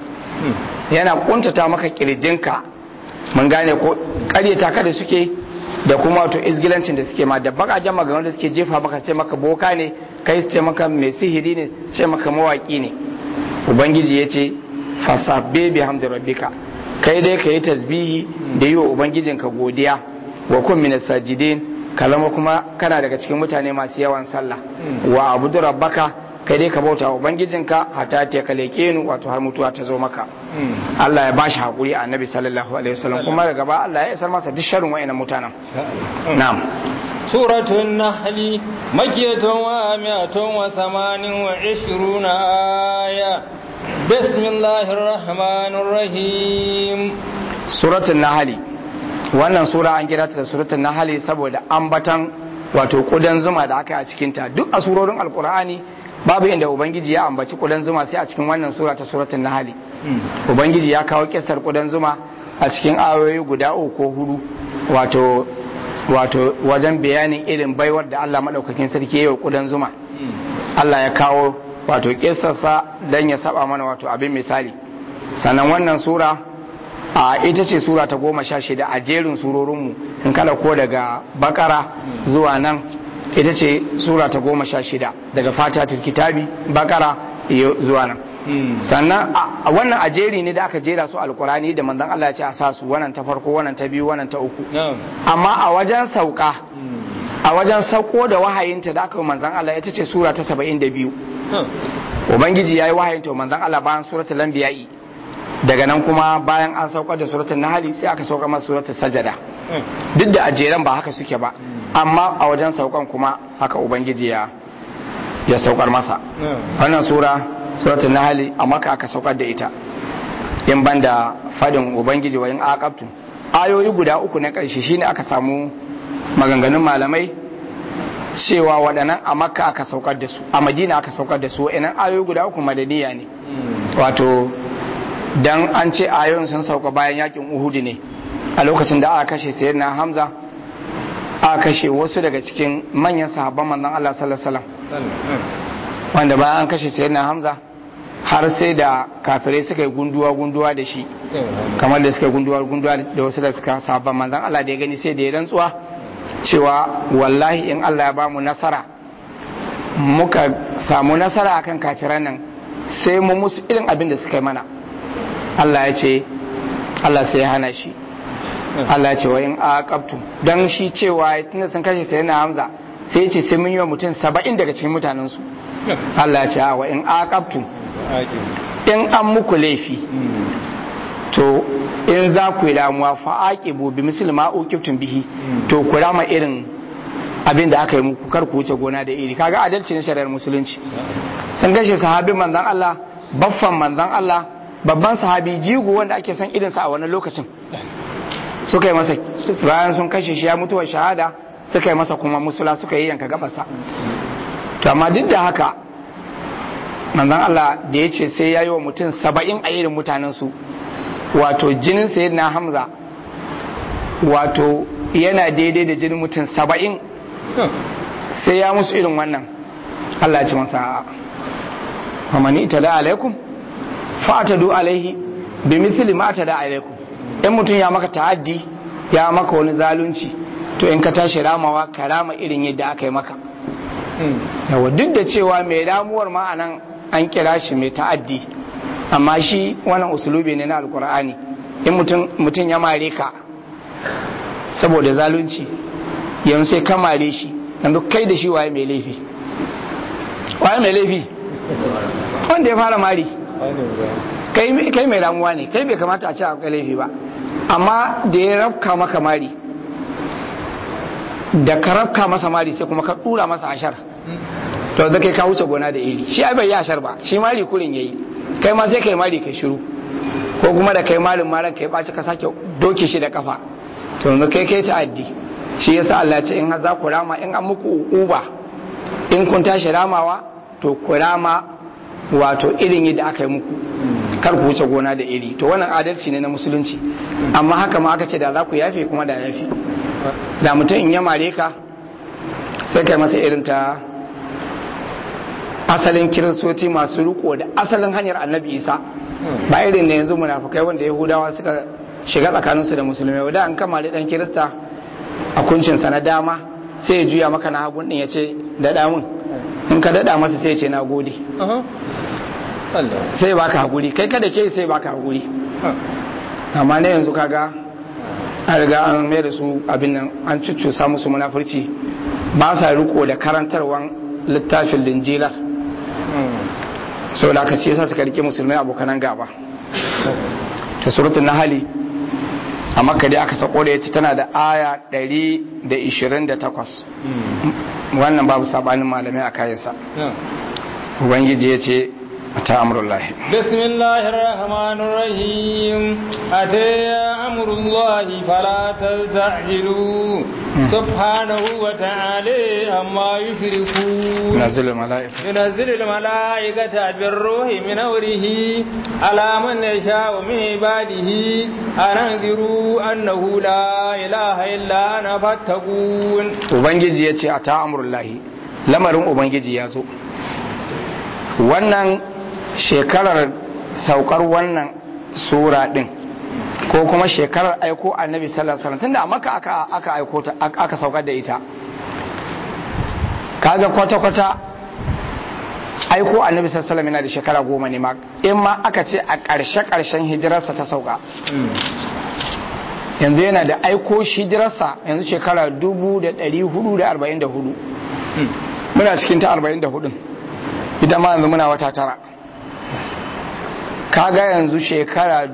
yana kuntata maka kirjinka mun gane ko karyata ka da suke da kuma wato izgilancin da suke ma da bakaken maganganun da suke jefa maka ce maka boka ne kai su ce maka mai sihiri ne su ce maka mawaki ne ubangiji ya ce fasabbe bi hamdi rabbika kai dai ka yi tasbihi da yi wa ubangijinka godiya wa kun min sajidin ka zama kuma kana daga cikin mutane masu yawan sallah wa abudu rabbaka kai dai ka bauta wa ubangijinka hatta ta ka leƙenu wato har mutuwa ta zo maka Allah ya bashi hakuri a annabi sallallahu alaihi wasallam kuma daga ba Allah ya isar masa duk sharrin wayannan mutanen na'am سورة النحل مكية وامئة وثمان وعشرون آية بسم الله الرحمن الرحيم suratul nahali wannan sura an kira ta da suratul nahali saboda ambatan wato kudan zuma da aka yi a cikin ta duk a surorin alkur'ani babu inda ubangiji ya ambaci kudan zuma sai a cikin wannan sura ta suratul nahali ubangiji ya kawo kissar kudan zuma a cikin ayoyi guda uku ko hudu wato wato wajen bayanin irin baiwar da Allah madaukakin sarki ya yi wa kudan zuma Allah ya kawo wato kissarsa dan ya saba mana wato abin misali sannan wannan sura a ita ce sura ta goma sha shida a jerin surorinmu in kada ko daga bakara zuwa nan ita ce sura ta goma sha shida daga fatatul kitabi bakara zuwa nan sannan a wannan a jeri ne da aka jera su alkurani da manzon Allah ya ce a sa su wannan ta farko wannan ta biyu wannan ta uku amma a wajen sauka a wajen sauko da wahayinta da aka yi manzon Allah ita ce sura ta saba'in da biyu ubangiji ya yi wahayinta wa manzon Allah bayan suratul anbiya'i daga nan kuma bayan an saukar da suratul nahli sai aka saukar masa suratul sajada duk da ajeran ba haka suke ba amma a wajen saukan kuma haka ubangiji ya ya saukar masa wannan sura suratul nahli a maka aka saukar da ita in banda fadin ubangiji wa in aqabtu ayoyi guda uku na karshe shine aka samu maganganun malamai cewa waɗannan a makka aka saukar da su a madina aka saukar da su wa'annan ayoyi guda uku madaniya ne wato dan an ce ayoyin sun sauka bayan yakin uhudu ne a lokacin da aka kashe sayyidina hamza aka kashe wasu daga cikin manyan sahabban manzon Allah sallallahu alaihi wasallam wanda bayan an kashe sayyidina hamza har sai da kafirai suka yi gunduwa gunduwa da shi kamar da suka gunduwa gunduwa da wasu da suka sahabban manzon Allah da ya gani sai da ya rantsuwa cewa wallahi in Allah ya bamu nasara muka samu nasara akan kafiran nan sai mu musu irin abin da suka yi mana Allah ya ce Allah sai ya hana shi Allah ya ce wa in aqabtum dan shi cewa tunda sun kashe sai na Hamza sai ya ce sai mun yi wa mutum 70 daga cikin mutanen su Allah ya ce wa in aqabtum in an muku laifi to in za ku yi damuwa fa aqibu bi misli ma uqibtum bihi to ku rama irin abin da aka yi muku kar ku wuce gona da iri kaga adalci na shari'ar musulunci sun kashe sahabin manzon Allah baffan manzon Allah babban sahabi jigo wanda ake son irinsa a wani lokacin suka yi masa bayan sun kashe shi ya mutuwa shahada suka yi masa kuma musula suka yi yanka gabasa to amma duk da haka manzon Allah da ya ce sai ya yi wa mutum saba'in a irin mutanen su wato jinin sayid na hamza wato yana daidai da jinin mutum saba'in sai ya musu irin wannan Allah ya ci masa famani ita da alaikum fa'atadu alaihi bi misli ma tada alaikum in mutum ya maka ta'addi ya maka wani zalunci to in ka tashi ramawa ka rama irin yadda aka yi maka yawa duk da cewa mai ramuwar ma anan an kira shi mai ta'addi amma shi wannan usulubi ne na alkur'ani in mutum ya mare ka saboda zalunci yanzu sai ka mare shi yanzu kai da shi waye mai laifi waye mai laifi wanda ya fara mari kai mai ramuwa ne kai bai kamata a ce a laifi ba amma da ya rafka maka mari da ka rafka masa mari sai kuma ka dura masa ashar to da kai ka wuce gona da iri shi ai bai yi ashar ba shi mari kurin yayi kai ma sai kai mari kai shiru ko kuma da kai marin maran kai baci ka sake doke shi da kafa to yanzu kai kai ta'addi shi yasa Allah ce in za ku rama in an muku uba in kun tashi ramawa to ku rama wato irin yadda aka yi muku kar ku wuce gona da iri to wannan adalci ne na musulunci amma haka ma aka ce da za ku yafe kuma da yafe da mutum in ya mare ka sai kai masa irin ta asalin kiristoci masu riko da asalin hanyar annabi isa ba irin da yanzu munafukai wanda yahudawa suka shiga tsakaninsu da musulmai da an kama da dan kirista a kuncinsa na dama sai ya juya maka na hagun din ya ce daɗa mun in ka daɗa masa sai ya ce na gode sai baka hakuri kai kada ke sai baka hakuri amma na yanzu kaga an riga an mai da su abin nan an cuccusa musu munafurci ba sa riko da karantarwan littafin linjilar sau da aka ce yasa suka rike musulmai abokanan gaba ta surutun nahali a makka dai aka sako da ya tana da aya 128 wannan babu sabanin malamai a kayansa ubangiji ya ce ta amurullahi bismillahir rahmanir rahim ataya amurullahi fala tastajilu subhanahu wa ta'ala amma yushrikun ينزل الملائكة ينزل الملائكة بالروح من أمره على من يشاء من عباده أن أنذروا أنه لا إله إلا أنا فاتقون ubangiji ya ce a ta amurullahi lamarin ubangiji ya zo wannan shekarar saukar wannan sura din ko kuma shekarar aiko annabi sallallahu alaihi wasallam tunda a maka aka aka aiko ta aka saukar da ita kaga kwata kwata aiko annabi sallallahu alaihi wasallam yana da shekara goma ne ma in ma aka ce a ƙarshe ƙarshen hijirarsa ta sauka yanzu yana da aiko hijirarsa yanzu shekara 1444 muna cikin ta 44 ita ma yanzu muna wata tara kaga yanzu shekara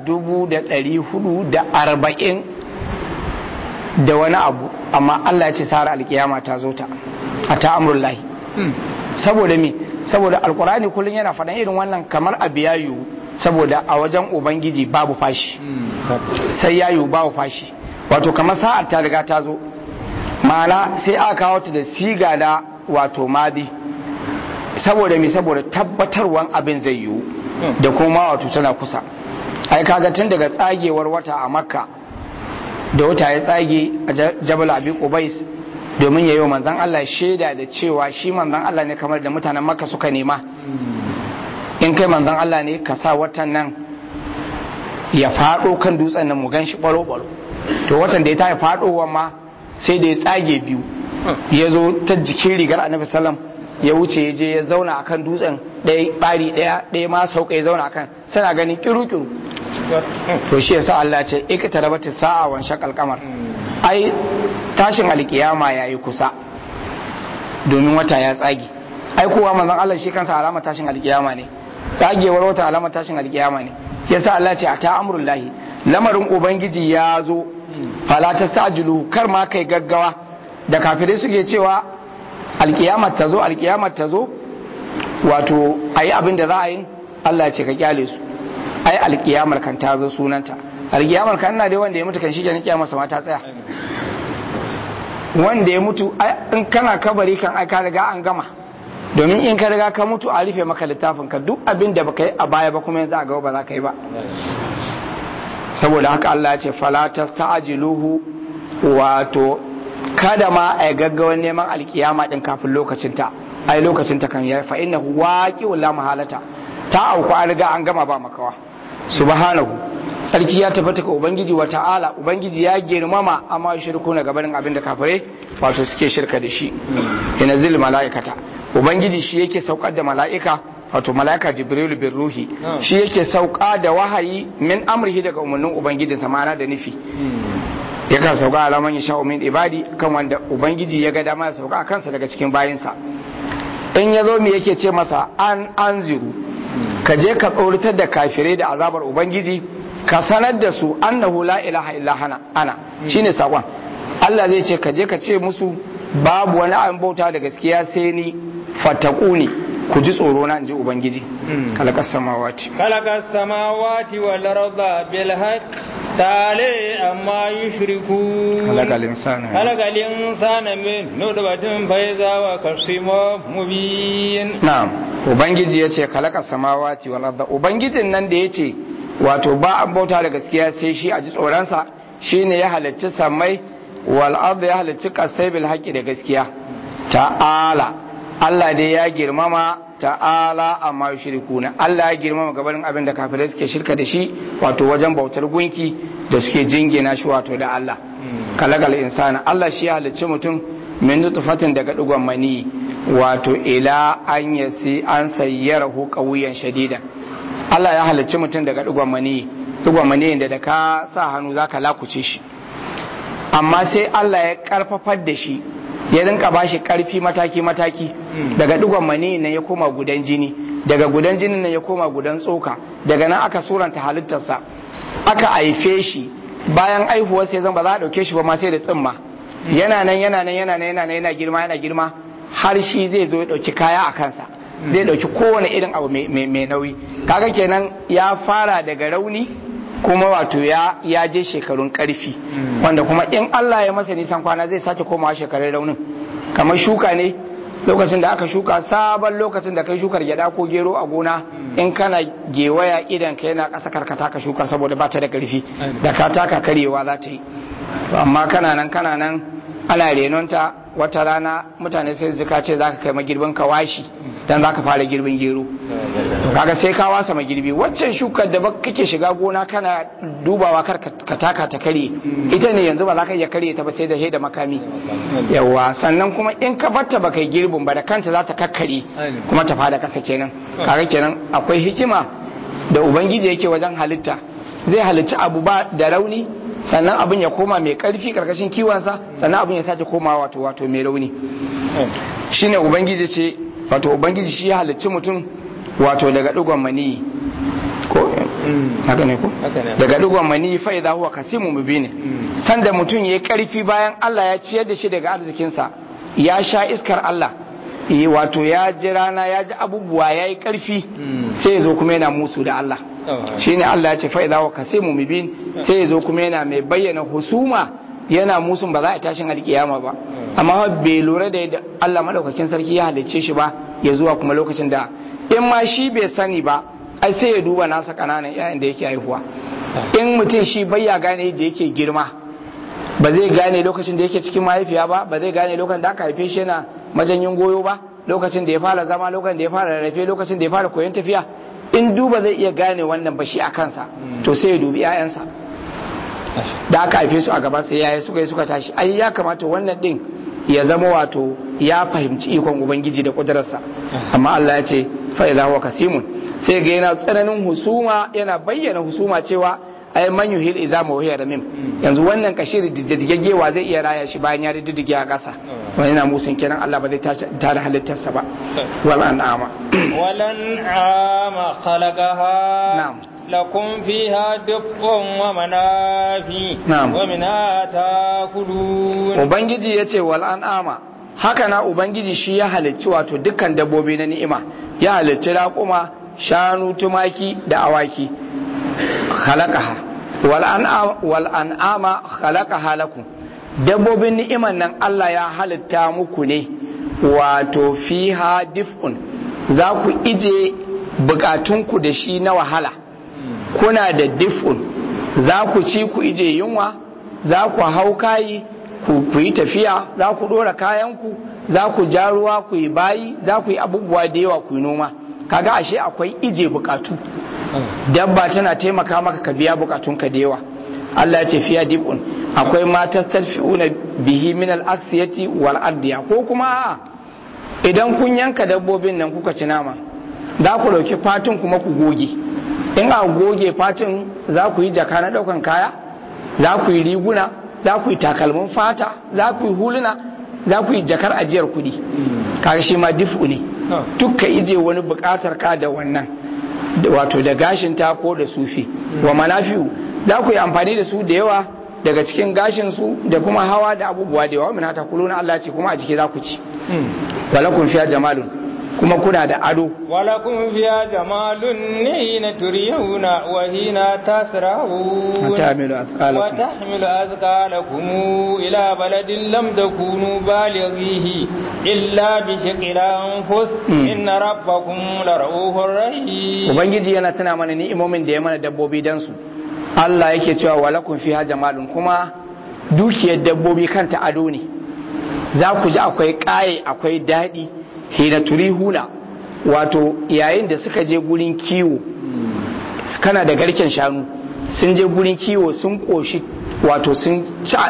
1440 da wani abu amma Allah ya ce sara alkiyama ta zo ta a ta lahi saboda me saboda alkurani kullum yana faɗan irin wannan kamar abu ya yiwu saboda a wajen ubangiji babu fashi sai ya yiwu babu fashi wato kamar sa'ar ta riga ta zo ma'ana sai aka kawo ta da siga da wato madi saboda me saboda tabbatarwan abin zai yiwu da kuma wato tana kusa ai kaga tun daga tsagewar wata a makka da wata ya tsage a jabal abi qubais domin yayi wa manzon Allah shaida da cewa shi manzon Allah ne kamar da mutanen makka suka nema in kai manzon Allah ne ka sa watan nan ya faɗo kan dutsen nan mu gan shi ɓaro-ɓaro to watan da ya tafi faɗowa ma sai da ya tsage biyu ya zo ta jikin rigar annabi sallam ya wuce ya je ya zauna akan dutsen ɗaya ɓari ɗaya ɗaya ma sauka ya zauna akan suna ganin kiru-kiru to shi yasa Allah ce ikita rabata sa'a wan shaqal qamar ai tashin alkiyama yayi kusa domin wata ya tsage ai kowa manzon Allah shi kansa alama tashin alkiyama ne tsagewar wata alama tashin alkiyama ne yasa Allah ce a ta amrullahi lamarin ubangiji ya zo fala tastajilu kar ma kai gaggawa da kafirai suke cewa alkiyamar ta zo alkiyamar ta zo wato ayi abin da za a yi Allah ce ka kyale su ai alkiyamar kan ta zo sunanta alkiyamar kan ina dai wanda ya mutu kan shi kenan kiyamar sama ta tsaya wanda ya mutu in kana kabari kan ai ka riga an gama domin in ka riga ka mutu a rufe maka littafin ka duk abin da baka yi a baya ba kuma yanzu a gaba ba za ka yi ba saboda haka Allah ya ce fala tasta'jiluhu wato kada ma a gaggawan neman alkiyama din kafin lokacin ta ai lokacin ta kan ya fa innahu waqi'u la mahalata ta auku an riga an gama ba makawa subhanahu sarki ya tabbata ga ubangiji wa ta'ala ubangiji ya girmama amma shirku na gabanin abin da kafirai wato suke shirka da shi ina zil mala'ikata ubangiji shi yake saukar da mala'ika wato mala'ika jibrilu bin ruhi shi yake sauka da wahayi min amrihi daga umarnin ubangijinsa ma'ana da nufi yakan sauka alaman ya sha min ibadi kan wanda ubangiji ya ga dama ya sauka a kansa daga cikin bayinsa in ya zo me yake ce masa an anziru ka je ka tsoratar da kafirai da azabar ubangiji ka sanar da su annahu la ilaha illa hana ana shine sakon Allah zai ce ka je ka ce musu babu wani abin bauta da gaskiya sai ni fatakuni ku ji tsoro na inji ubangiji kalakas samawati kalakas samawati wal arda bil haqq tale amma yushriku kalakal insana kalakal insana min nutfatin faiza wa kasimo mubin na'am ubangiji yace kalakas samawati wal arda ubangijin nan da yace wato ba an bauta da gaskiya sai shi a ji tsoronsa shine ya halicci samai wal arda ya halicci kasai bil haqqi da gaskiya ta'ala Allah dai ya girmama ta'ala amma yushrikuna Allah ya girmama gabanin abin da kafirai suke shirka da shi wato wajen bautar gunki da suke jingina shi wato da Allah kalagal insana Allah shi ya halicci mutum min nutfatin daga digon mani wato ila an yasi an sayyarahu qawiyan shadidan Allah ya halicci mutum daga digon mani digon mani da da ka sa hannu zaka lakuce shi amma sai Allah ya karfafar da shi ya rinka bashi karfi mataki mataki daga digon mani nan ya koma gudan jini daga gudan jinin nan ya koma gudan tsoka daga nan aka suranta halittarsa aka haife shi bayan aihuwar sai zan ba za a dauke shi ba ma sai da tsimma yana nan yana nan yana nan yana nan yana girma yana girma har shi zai zo ya dauki kaya a kansa zai dauki kowane irin abu mai nauyi kaga kenan ya fara daga rauni kuma wato ya ya je shekarun karfi wanda kuma in Allah ya masa nisan kwana zai sake komawa shekarun raunin kamar shuka ne lokacin da aka shuka sabon lokacin da kai shukar gyada ko gero a gona in kana gewaya idan ka yana ƙasa karkata ka shuka saboda ba ta da karfi da ka taka karyewa za ta yi amma kana nan kana nan ana renonta wata rana mutane sai zika ce za ka kai magirbin ka washi dan za ka fara girbin gero kaga sai ka wasa magirbi waccan shukar da kake shiga gona kana dubawa kar ka taka ta kare ita ne yanzu ba za ka iya kare ta ba sai da da makami yawa sannan kuma in ka batta ba kai girbin ba da kanta za ta kakkare kuma ta fada kasa kenan kaga kenan akwai hikima da ubangiji yake wajen halitta zai halitta abu ba da rauni sannan abin ya koma mai karfi karkashin kiwonsa sannan abin ya sake koma wato wato mai rauni shine ubangiji ce wato ubangiji shi ya halicci mutum wato daga digon mani ko haka ne ko daga digon mani fa idza huwa kasimu mubin sanda mutum yayi karfi bayan Allah ya ciyar da shi daga arzikinsa ya sha iskar Allah yi wato ya ji rana ya ji abubuwa ya yi karfi sai ya zo kuma yana musu da Allah shine Allah ya ce fa idza huwa kasimu mubin sai ya zo kuma yana mai bayyana husuma yana musun ba za a tashin alkiyama ba amma bai lura da yadda Allah madaukakin sarki ya halicce shi ba ya zuwa kuma lokacin da in ma shi bai sani ba ai sai ya duba nasa kananan yayin da yake haihuwa in mutum shi bai ya gane yadda yake girma ba zai gane lokacin da yake cikin mahaifiya ba ba zai gane lokacin da aka haife shi yana majanyin goyo ba lokacin da ya fara zama lokacin da ya fara rarrafe lokacin da ya fara koyon tafiya in duba zai iya gane wannan ba shi a kansa to sai ya dubi 'ya'yansa da aka haife su a gaba sai yaya suka yi suka tashi ai ya kamata wannan din ya zama wato ya fahimci ikon ubangiji da kudurarsa amma Allah ya ce fa idza huwa kasimun sai ga yana tsananin husuma yana bayyana husuma cewa ai man yuhil idza ma wahiya ramim yanzu wannan kashiri diddigewa zai iya raya shi bayan ya diddige a kasa wani yana musun kenan Allah ba zai tada halittarsa ba wal an'ama wal an'ama khalaqaha na'am لكم فيها دفء ومنافي نعم. ومنها تاكلون ubangiji ya ce wal an'ama haka na ubangiji shi ya halicci wato dukkan dabbobi na ni'ima ya halicci raƙuma shanu tumaki da awaki khalaqaha wal an'ama wal an'ama khalaqaha lakum dabbobin ni'iman nan Allah ya halitta muku ne wato fiha dif'un za ku ije bukatunku da shi na wahala kuna da dif'un za ku ci ku ije yunwa za ku hau kayi ku ku yi tafiya za ku ɗora kayanku za ku ja ruwa ku yi bayi za ku yi abubuwa da yawa ku yi noma kaga ashe akwai ije bukatu dabba tana taimaka maka ka biya bukatunka da yawa Allah ya ce fiya dibun akwai ma tastarfi'una bihi min al-aksiyati wal ardiya ko kuma a'a idan kun yanka dabbobin nan kuka ci nama za ku dauki fatin kuma ku goge in a goge fatin za ku yi jaka na daukan kaya za ku yi riguna za ku yi takalmin fata za ku yi huluna za ku yi jakar ajiyar kuɗi kaga shi ma difu ne duk ka ije wani buƙatar ka da wannan wato da gashin ta ko da sufi wa manafi'u za ku yi amfani da su da yawa daga cikin gashin su da kuma hawa da abubuwa da yawa min hata kuluna Allah ce kuma a jiki za ku ci walakum fiya jamalun kuma kuna da ado ولكم فيها جمال حين تريحون وحين تسرحون وتحمل أثقالكم وتحمل أثقالكم إلى بلد لم تكونوا بالغيه إلا بشق الأنفس إن ربكم لرؤوف رحيم ubangiji yana tuna mana ni'imomin da ya mana dabbobi dan su Allah yake cewa walakum fiha jamalun kuma dukiyar dabbobi kanta ado ne za ku ji akwai ƙaye akwai daɗi hina turihuna wato yayin da suka je gurin kiwo kana da garken shanu sun je gurin kiwo sun koshi wato sun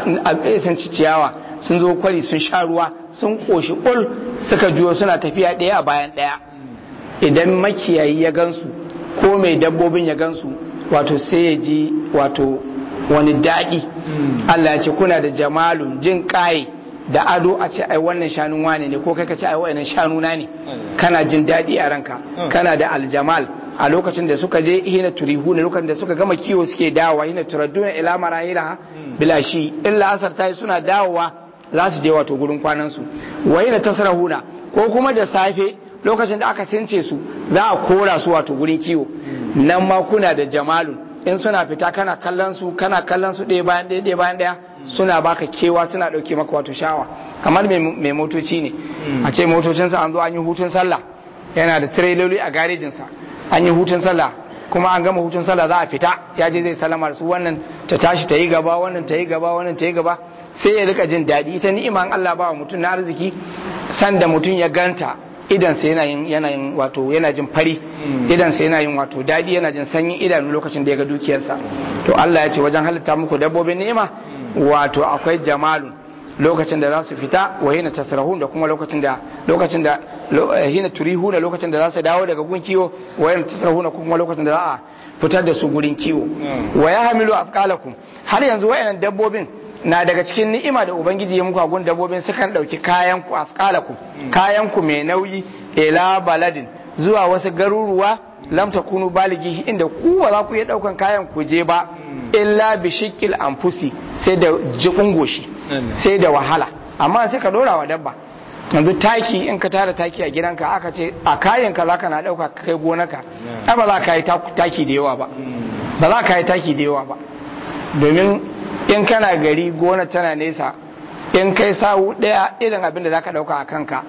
ci ciyawa sun zo kwari sun sha ruwa sun koshi ƙul suka juyo suna tafiya ɗaya a bayan ɗaya idan makiyayi ya gansu ko mai dabbobin ya gansu wato sai ya ji wato wani daɗi Allah ya ce kuna da jamalun jin ƙaye da ado a ce ai wannan shanun wane ne ko kai ka ce ai wannan shanuna ne kana jin daɗi a ranka kana da aljamal a lokacin da suka je hina turihu ne lokacin da suka gama kiwo suke dawowa hina turadduna ila marahila bila shi illa asar tayi suna dawowa za su je wato gurin kwanan su wa hina tasrahuna ko kuma da safe lokacin da aka since su za a kora su wato gurin kiwo nan ma kuna da jamalun in suna fita kana kallon su kana kallon su ɗaya bayan ɗaya ɗaya bayan ɗaya suna baka kewa suna ɗauke maka wato shawa kamar mai motoci ne a ce motocinsa an zo an yi hutun sallah yana da tireloli a garejinsa an yi hutun sallah kuma an gama hutun sallah za a fita ya je zai salama su wannan ta tashi ta yi gaba wannan ta yi gaba wannan ta yi gaba sai ya rika jin daɗi ita ni'iman Allah ba wa mutum na arziki sanda mutum ya ganta idan sa yana yin yana yin wato yana jin fari idan sa yana yin wato daɗi yana jin sanyin idanu lokacin da ya ga dukiyarsa to Allah ya ce wajen halitta muku dabbobin ni'ima wato akwai jamalun lokacin da za su fita wa hina tasrahun da kuma lokacin da lokacin da hina turihu da lokacin da za su dawo daga gun kiwo wa hina tasrahun kuma lokacin da za a fitar da su gurin kiwo wa ya hamilu afqalakum har yanzu wayannan dabbobin na daga cikin ni'ima da ubangiji ya muku a gun dabbobin sukan dauki kayan ku afqalakum kayan ku mai nauyi ila baladin zuwa wasu garuruwa lam takunu baligi inda ku ba za ku iya daukan kayan ku je ba illa bi shikil anfusi sai da jikun goshi sai da wahala amma sai ka dora wa dabba yanzu taki in ka tara taki a gidanka aka ce a kayan ka zaka na dauka kai gonaka ai ba za ka yi taki da yawa ba ba za ka yi taki da yawa ba domin in kana gari gona tana nesa in kai sawu daya irin abin da zaka dauka a kanka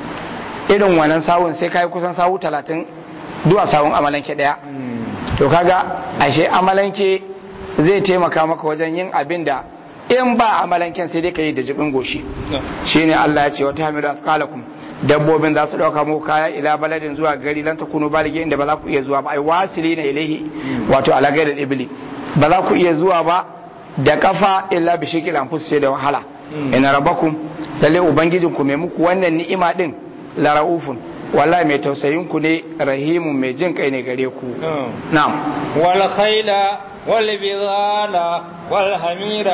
irin wannan sawun sai kai kusan sawu talatin duwa sawun amalanke daya to kaga ashe amalanke zai taimaka maka wajen yin abin da in ba amalanken sai dai ka yi da jibin goshi shine Allah ya ce wata hamilu afkalakum dabbobin za su dauka muku kaya ila baladin zuwa gari lan takunu balige inda ba za ku iya zuwa ba ai wasili na ilahi wato ala gairi ibli ba za ku iya zuwa ba da kafa illa bi shikil anfus sai da wahala ina rabbakum lalle ubangijin ku mai muku wannan ni'ima din la raufun wallahi mai tausayin ku ne rahimun mai jin kai ne gare ku na'am wal khayla والبغال والحمير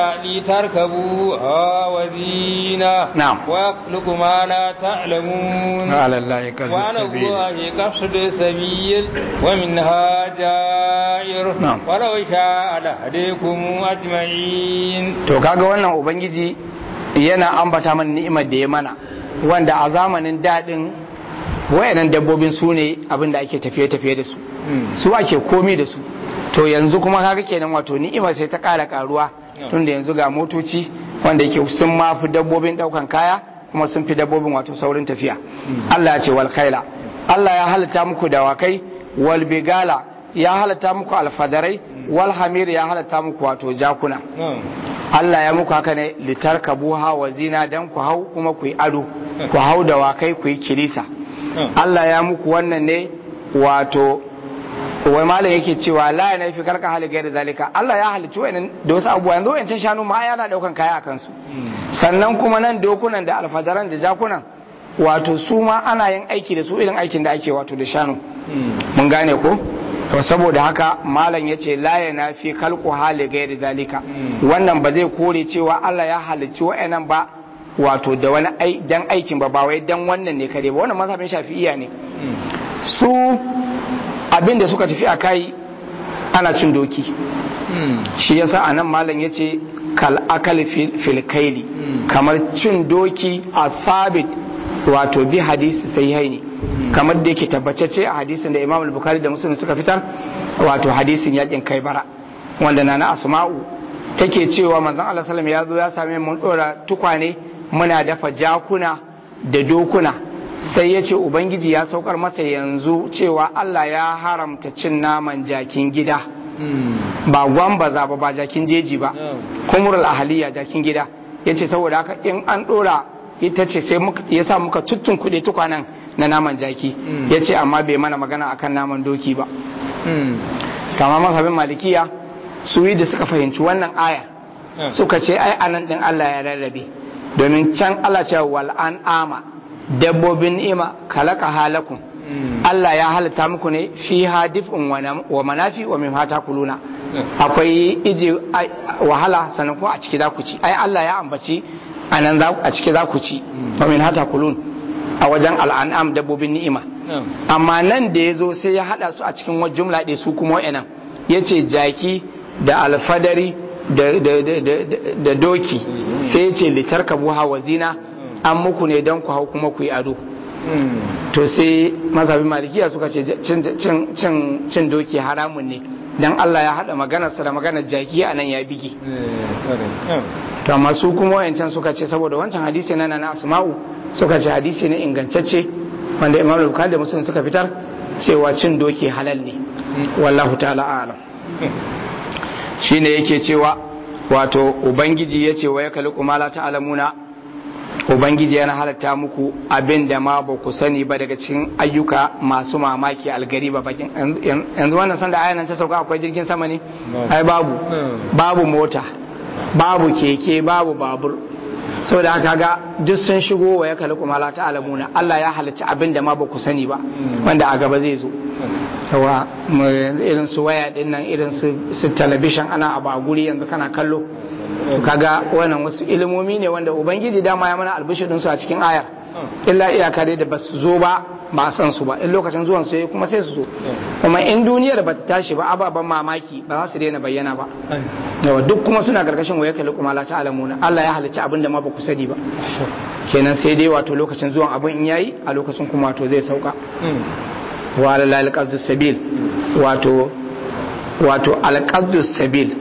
لتركبوها وزينة نعم ويخلق ما لا تعلمون على الله قصد وعلى السبيل الله قصد السبيل ومنها جائر نعم. ولو شاء لهديكم أجمعين to kaga wannan ubangiji yana ambata mana ni'imar da ya mana wanda a zamanin daɗin wayannan dabbobin su ne abin da ake tafiye-tafiye da su su ake komi da su to yanzu kuma kaga kenan wato ni'imar sai ta ƙara ƙaruwa tunda yanzu ga motoci wanda yake sun ma fi dabbobin ɗaukan kaya kuma sun fi dabbobin wato saurin tafiya Allah ya ce wal khaila Allah ya halitta muku dawakai wal bigala ya halitta muku alfadarai wal hamir ya halitta muku wato jakuna Allah ya muku haka ne litarkabuha wa zina dan ku hau kuma ku yi ado ku hau dawakai ku yi kilisa Allah ya muku wannan ne wato wai malam yake cewa la ya fi karka hali gairi zalika Allah ya halicci wa'annan da wasu abubuwa yanzu wa'ancan shanu ma yana daukan kaya a kansu sannan kuma nan dokunan da alfadaran da jakunan wato su ma ana yin aiki da su irin aikin da ake wato da shanu mun gane ko to saboda haka malam ya ce la ya fi kalku hali gairi zalika wannan ba zai kore cewa Allah ya halicci wa'annan ba wato da wani dan aikin ba ba wai dan wannan ne kare ba wannan mazhabin shafi'iya ne su abin da suka tafi a kai ana cin doki shi yasa anan malam ya ce kal akal fil kaili kamar cin doki a sabit wato bi hadisi sai haini kamar da yake tabbatacce a hadisin da imam al-bukhari da muslim suka fitar wato hadisin yakin kaibara wanda nana asma'u take cewa manzon Allah sallallahu ya zo ya same mun dora tukwane muna dafa jakuna da dokuna sai ya ce ubangiji ya saukar masa yanzu cewa Allah ya haramta cin naman jakin gida ba gwambaza ba ba jakin jeji ba kumurul ahaliya jakin gida ya ce saboda haka in an dora ita ce sai ya sa muka tuttun kuɗe tukwanen na naman jaki ya ce amma bai mana magana akan naman doki ba kama masabin malikiya su yi da suka fahimci wannan aya suka ce ai anan din Allah ya rarrabe domin can Allah ce wal an ama dabbobin ni'ima kalaka halakum Allah ya halitta muku ne fi hadifin wa manafi wa min hata kuluna akwai ije wahala sannan kuma a ciki za ku ci ai Allah ya ambaci a nan a ciki za ku ci wa min hata kulun a wajen al'an'am dabbobin ni'ima amma nan da ya zo sai ya hada su a cikin wajen jumla ɗaya su kuma wa'annan ya ce jaki da alfadari da doki sai ce litar ka buha wa zina an muku ne don ku hau kuma ku yi ado to sai mazhabin malikiya suka ce cin doki haramun ne dan Allah ya haɗa maganarsa da maganar jaki a nan ya bige to amma su kuma wayancan suka ce saboda wancan hadisi na na asma'u suka ce hadisi ne ingantacce wanda imam al-bukhari da muslim suka fitar cewa cin doki halal ne wallahu ta'ala a'lam shine yake cewa wato ubangiji ya ce wa ya kaliku ma la ta'lamuna ubangiji yana halatta muku abin da ma ba ku sani ba daga cikin ayyuka masu mamaki algari ba bakin yanzu wannan sanda ayan nan ta sauka akwai jirgin sama ne ai babu babu mota babu keke babu babur saboda haka ga duk sun shigo wa ya kalli kuma la ta'lamuna Allah ya halicci abin da ma ba ku sani ba wanda a gaba zai zo yawa irin su waya din nan irin su talabishin ana abu a guri yanzu kana kallo kaga wannan wasu ilimomi ne wanda ubangiji dama ya mana albishirin su a cikin ayar illa iyaka dai da basu zo ba ba san su ba in lokacin zuwan su kuma sai su zo kuma in duniyar ba ta tashi ba ababen mamaki ba za su daina bayyana ba yawa duk kuma suna gargashin waya kalli kuma la ta'lamuna Allah ya halicci abin da ma ba ku sani ba kenan sai dai wato lokacin zuwan abin in yayi a lokacin kuma wato zai sauka wa alal qasdus sabil wato wato alqasdus sabil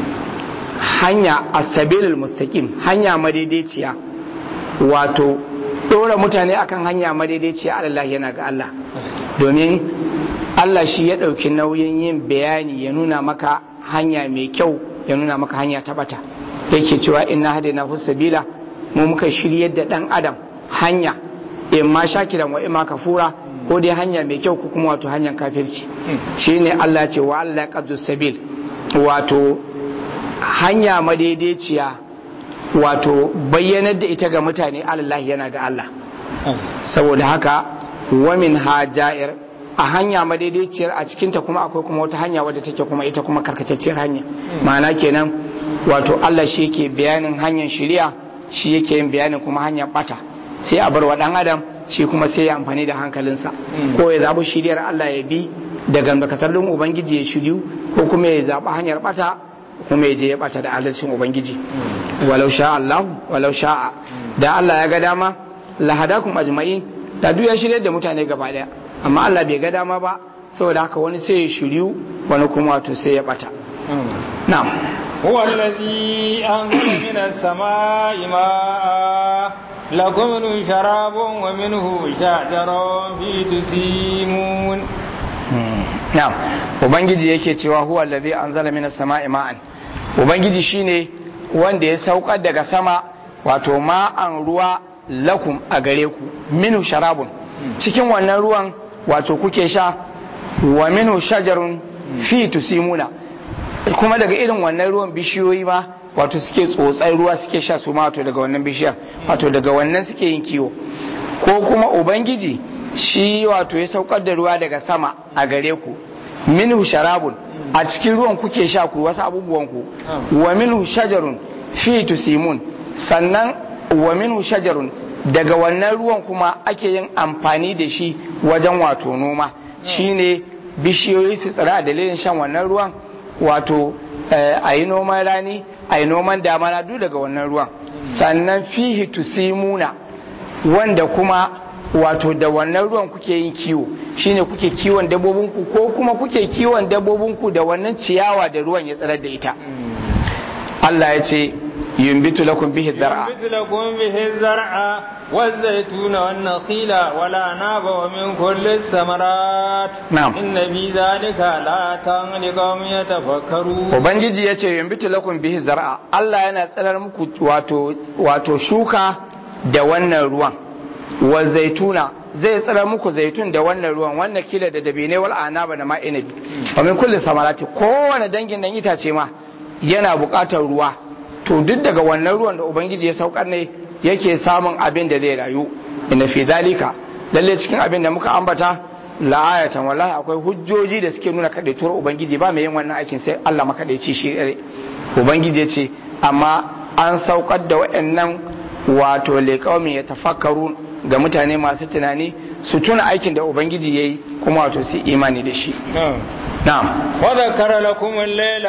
hanya asabilul mustaqim hanya madaidaiciya wato dora mutane akan hanya madaidaiciya Allah yana ga Allah domin Allah shi ya ɗauki nauyin yin bayani ya nuna maka hanya mai kyau ya nuna maka hanya ta bata yake cewa inna hadaina sabila mu muka shiryar da dan adam hanya in ma shakiran wa imma kafura ko dai hanya mai kyau ko kuma wato hanyar kafirci shine Allah ce wa Allah qaddu sabil wato hanya madaidaiciya wato bayyanar da ita ga mutane Allah yana ga Allah saboda haka wamin hajair a hanya madaidaiciyar a cikinta kuma akwai kuma wata hanya wadda take kuma ita kuma karkatacciyar hanya ma'ana kenan wato Allah shi yake bayanin hanyar shari'a shi yake yin bayanin kuma hanyar bata sai a bar wa dan adam shi kuma sai ya amfani da hankalinsa ko ya zabi shiriyar Allah ya bi da gambakatar din ubangiji ya shiryu ko kuma ya zabi hanyar bata kuma ya je ya bata da adalcin ubangiji walau sha Allah walau sha'a da Allah ya ga dama lahadakum ajma'in da duk ya shirye da mutane gaba daya amma Allah bai ga dama ba saboda haka wani sai ya shiryu wani kuma wato sai ya bata na'am هو الذي أنزل من السماء ماء لكم منه شراب ومنه شجر فيه تسيمون na'am ubangiji yake cewa huwa allazi anzala minas sama'i ma'an ubangiji shine wanda ya saukar daga sama wato ma'an ruwa lakum a gare ku minu sharabun cikin wannan ruwan wato kuke sha wa minhu shajarun fi tusimuna kuma daga irin wannan ruwan bishiyoyi ma wato suke tsotsar ruwa suke sha su ma wato daga wannan bishiyar wato daga wannan suke yin kiwo ko kuma ubangiji shi wato ya saukar da ruwa daga sama a gare ku minhu sharabun a cikin ruwan kuke sha ku wasu abubuwan ku wa minhu shajarun fi tusimun sannan wa minhu shajarun daga wannan ruwan kuma ake yin amfani da shi wajen wato noma shine bishiyoyi su tsira a dalilin shan wannan ruwan wato a yi noman rani a yi noman damana duk daga wannan ruwan sannan fihi tusimuna wanda kuma wato da wannan ruwan kuke yin kiwo shine kuke kiwon dabbobinku ko kuma kuke kiwon dabbobinku da wannan ciyawa da ruwan ya tsirar da ita Allah ya ce yumbitu lakum bihi zar'a ينبت لكم به الزرع والزيتون والنخيل والأعناب ومن كل الثمرات نعم. إن في ذلك لآية لقوم يتفكرون ubangiji ya ce yumbitu lakum bihi zar'a Allah yana tsirar muku wato wato shuka da wannan ruwan wa zaituna zai tsira muku zaitun da wannan ruwan wannan kila da dabine wal anaba da ma inabi wa min kulli samarati kowane dangin dan itace ma yana buƙatar ruwa to duk daga wannan ruwan da ubangiji ya saukar ne yake samun abin da zai rayu inna fi dalika lalle cikin abin da muka ambata la'ayatan wallahi akwai hujjoji da suke nuna kadaituwar ubangiji ba mai yin wannan aikin sai Allah makadaici shi dare ubangiji ya ce amma an saukar da waɗannan wato liqaumin yatafakkaru ga mutane masu tunani su tuna aikin da ubangiji yayi kuma wato su imani da shi نعم. na'am وذكر لكم الليل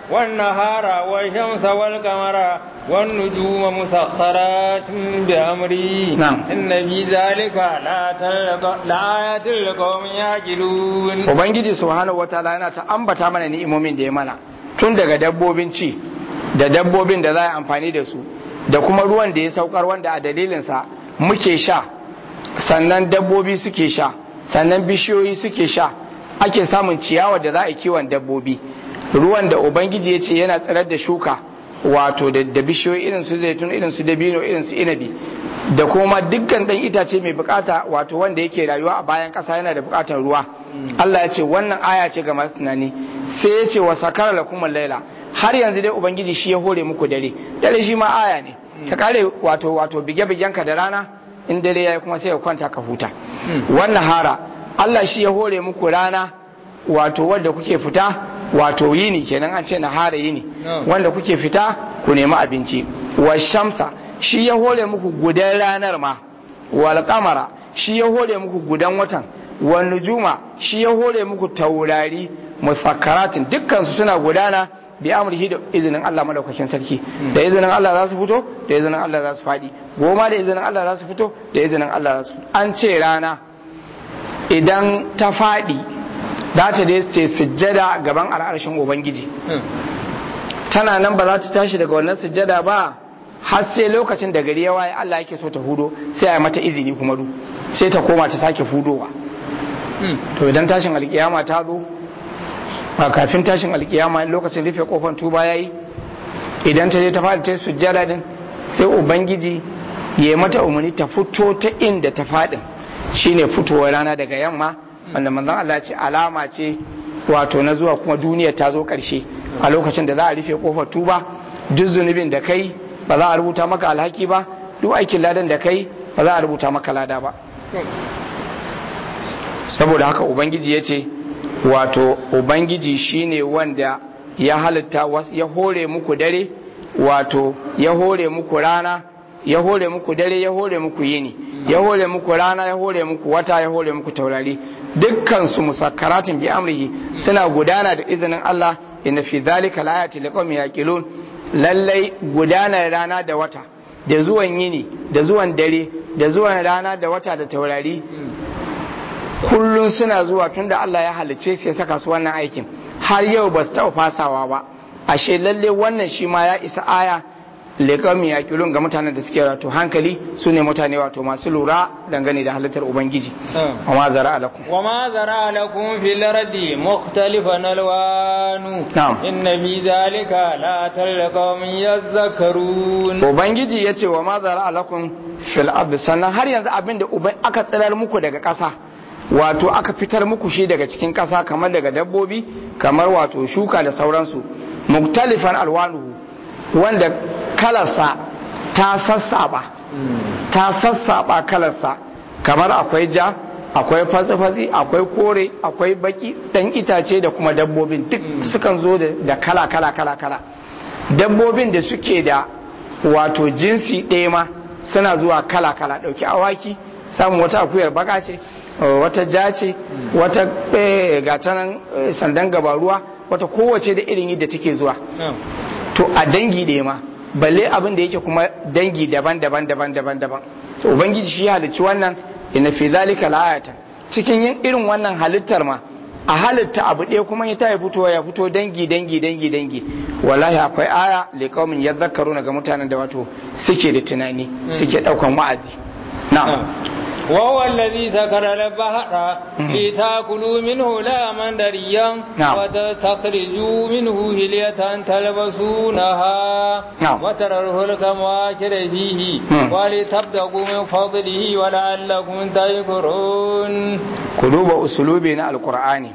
والنهار والشمس والقمر والنجوم مسخرات بأمري نعم. إن في ذلك لآية- لآيات لقوم يعقلون ubangiji subhanahu wataala yana ta ambata mana ni'imomin da ya mana tun daga dabbobin ci da dabbobin da za a yi amfani da su da kuma ruwan da ya saukar wanda a dalilinsa muke sha sannan dabbobi suke sha sannan bishiyoyi suke sha ake samun ciyawa da za a yi kiwon dabbobi ruwan da ubangiji ya ce yana tsirar da shuka wato da da bishiyoyi irin su zaitun irin su dabino irin su inabi da kuma dukkan dan itace mai bukata wato wanda yake rayuwa a bayan kasa yana da bukatar ruwa Allah ya ce wannan aya ce ga masu tunani sai ya ce wa sakara lakum laila har yanzu dai ubangiji shi ya hore muku dare dare shi ma aya ne ka kare wato wato bige bigen ka da rana in dare yayi kuma sai ka kwanta ka huta wannan hara Allah shi ya hore muku rana wato wanda kuke fita wato yini kenan an ce na hara yini No. wanda kuke fita ku nemi abinci wa shamsa shi ya hore muku gudan ranar ma wal kamara shi ya hore muku gudan watan wal nujuma shi ya hore muku taurari musakkaratin dukkan su suna gudana bi amrihi da izinin Allah madaukakin sarki da izinin Allah za su fito da izinin Allah za su fadi goma da izinin Allah za su fito da izinin Allah za su an ce rana idan ta fadi za ta dai ce sujjada gaban al'arshin ubangiji tana nan ba za ta tashi daga wannan sujjada ba har sai lokacin da gari ya waye Allah yake so ta hudo sai a yi mata izini kuma du sai ta koma ta sake hudowa to idan tashin alkiyama ta zo a kafin tashin alkiyama lokacin rufe kofar tuba yayi idan ta je ta fadi ta yi sujjada din sai ubangiji ya yi mata umarni ta fito ta inda ta fadin shine fitowar rana daga yamma wanda manzon Allah ya ce alama ce wato na zuwa kuma duniya ta zo karshe a lokacin da za a rufe kofar tuba duk zunubin da kai ba za a rubuta maka alhaki ba duk aikin ladan da kai ba za a rubuta maka lada ba saboda haka ubangiji ya ce wato ubangiji shine wanda ya halitta was- ya hore muku dare wato ya hore muku rana ya hore muku dare ya hore muku yini ya hore muku rana ya hore muku wata ya hore muku taurari dukkan su musakkaratin bi amrihi suna gudana da izinin Allah inna fi dhalika layati liqaumin yaqilun lallai gudanar rana da wata da zuwan yini da zuwan dare da zuwan rana da wata da taurari kullum suna zuwa tunda Allah ya halicce su ya saka su wannan aikin har yau ba su taɓa fasawa ba ashe lalle wannan shi ma ya isa aya leƙami ya ga mutanen da suke wato hankali su ne mutane wato masu lura dangane da halittar ubangiji amma zara alakum وما زرع لكم في الأرض مختلفا ألوانه نعم. إن في ذلك لا لقوم يذكرون ubangiji ya ce wa ma zara alakum fil ardi sannan har yanzu abin da uban aka tsirar muku daga ƙasa wato aka fitar muku shi daga cikin ƙasa kamar daga dabbobi kamar wato shuka da sauransu muktalifan alwanuhu wanda kalarsa ta sassaba ta sassaba kalarsa kamar akwai ja akwai fatsi-fatsi akwai kore akwai baki dan itace da kuma dabbobin duk sukan zo da kala kala kala kala dabbobin da suke da wato jinsi ɗaya ma suna zuwa kala kala ɗauki awaki samun wata akuyar baka ce wata ja ce wata gatanan sandan gabaruwa wata kowace da irin yadda take zuwa to a dangi ɗaya ma balle abin da yake kuma dangi daban-daban daban-daban daban to ubangiji shi halicci wannan inna fi zalika la'ayatan cikin yin irin wannan halittar ma a halitta abu ɗaya kuma ya tayi fitowa ya fito dangi dangi dangi dangi wallahi akwai aya li qaumin yadhakkaruna ga mutanen da wato suke da tunani suke daukan wa'azi na'am وهو الذي سكر البحر لتاكلوا منه لاما دريا نعم. وتستخرجوا منه هلية تلبسونها نعم. وترى الفلك مواكر فيه مم. ولتبتغوا من فضله ولعلكم تشكرون ku duba usulubi na alkur'ani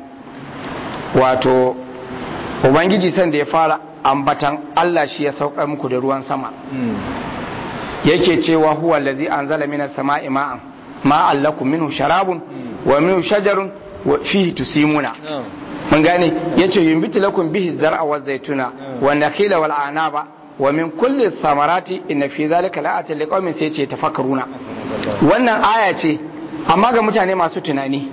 wato ubangiji san da ya fara ambatan Allah shi ya saukar muku da ruwan sama yake cewa huwa allazi anzala minas sama'i ma'an ma'an lakum minhu sharabun wa minhu shajarun wa fihi tusimuna mun gane yace yumbitu lakum bihi zar'a wa zaituna wa nakhila wal anaba wa min kulli thamarati inna fi dhalika la'atin liqaumin sai yace tafakkaruna wannan aya ce amma ga mutane masu tunani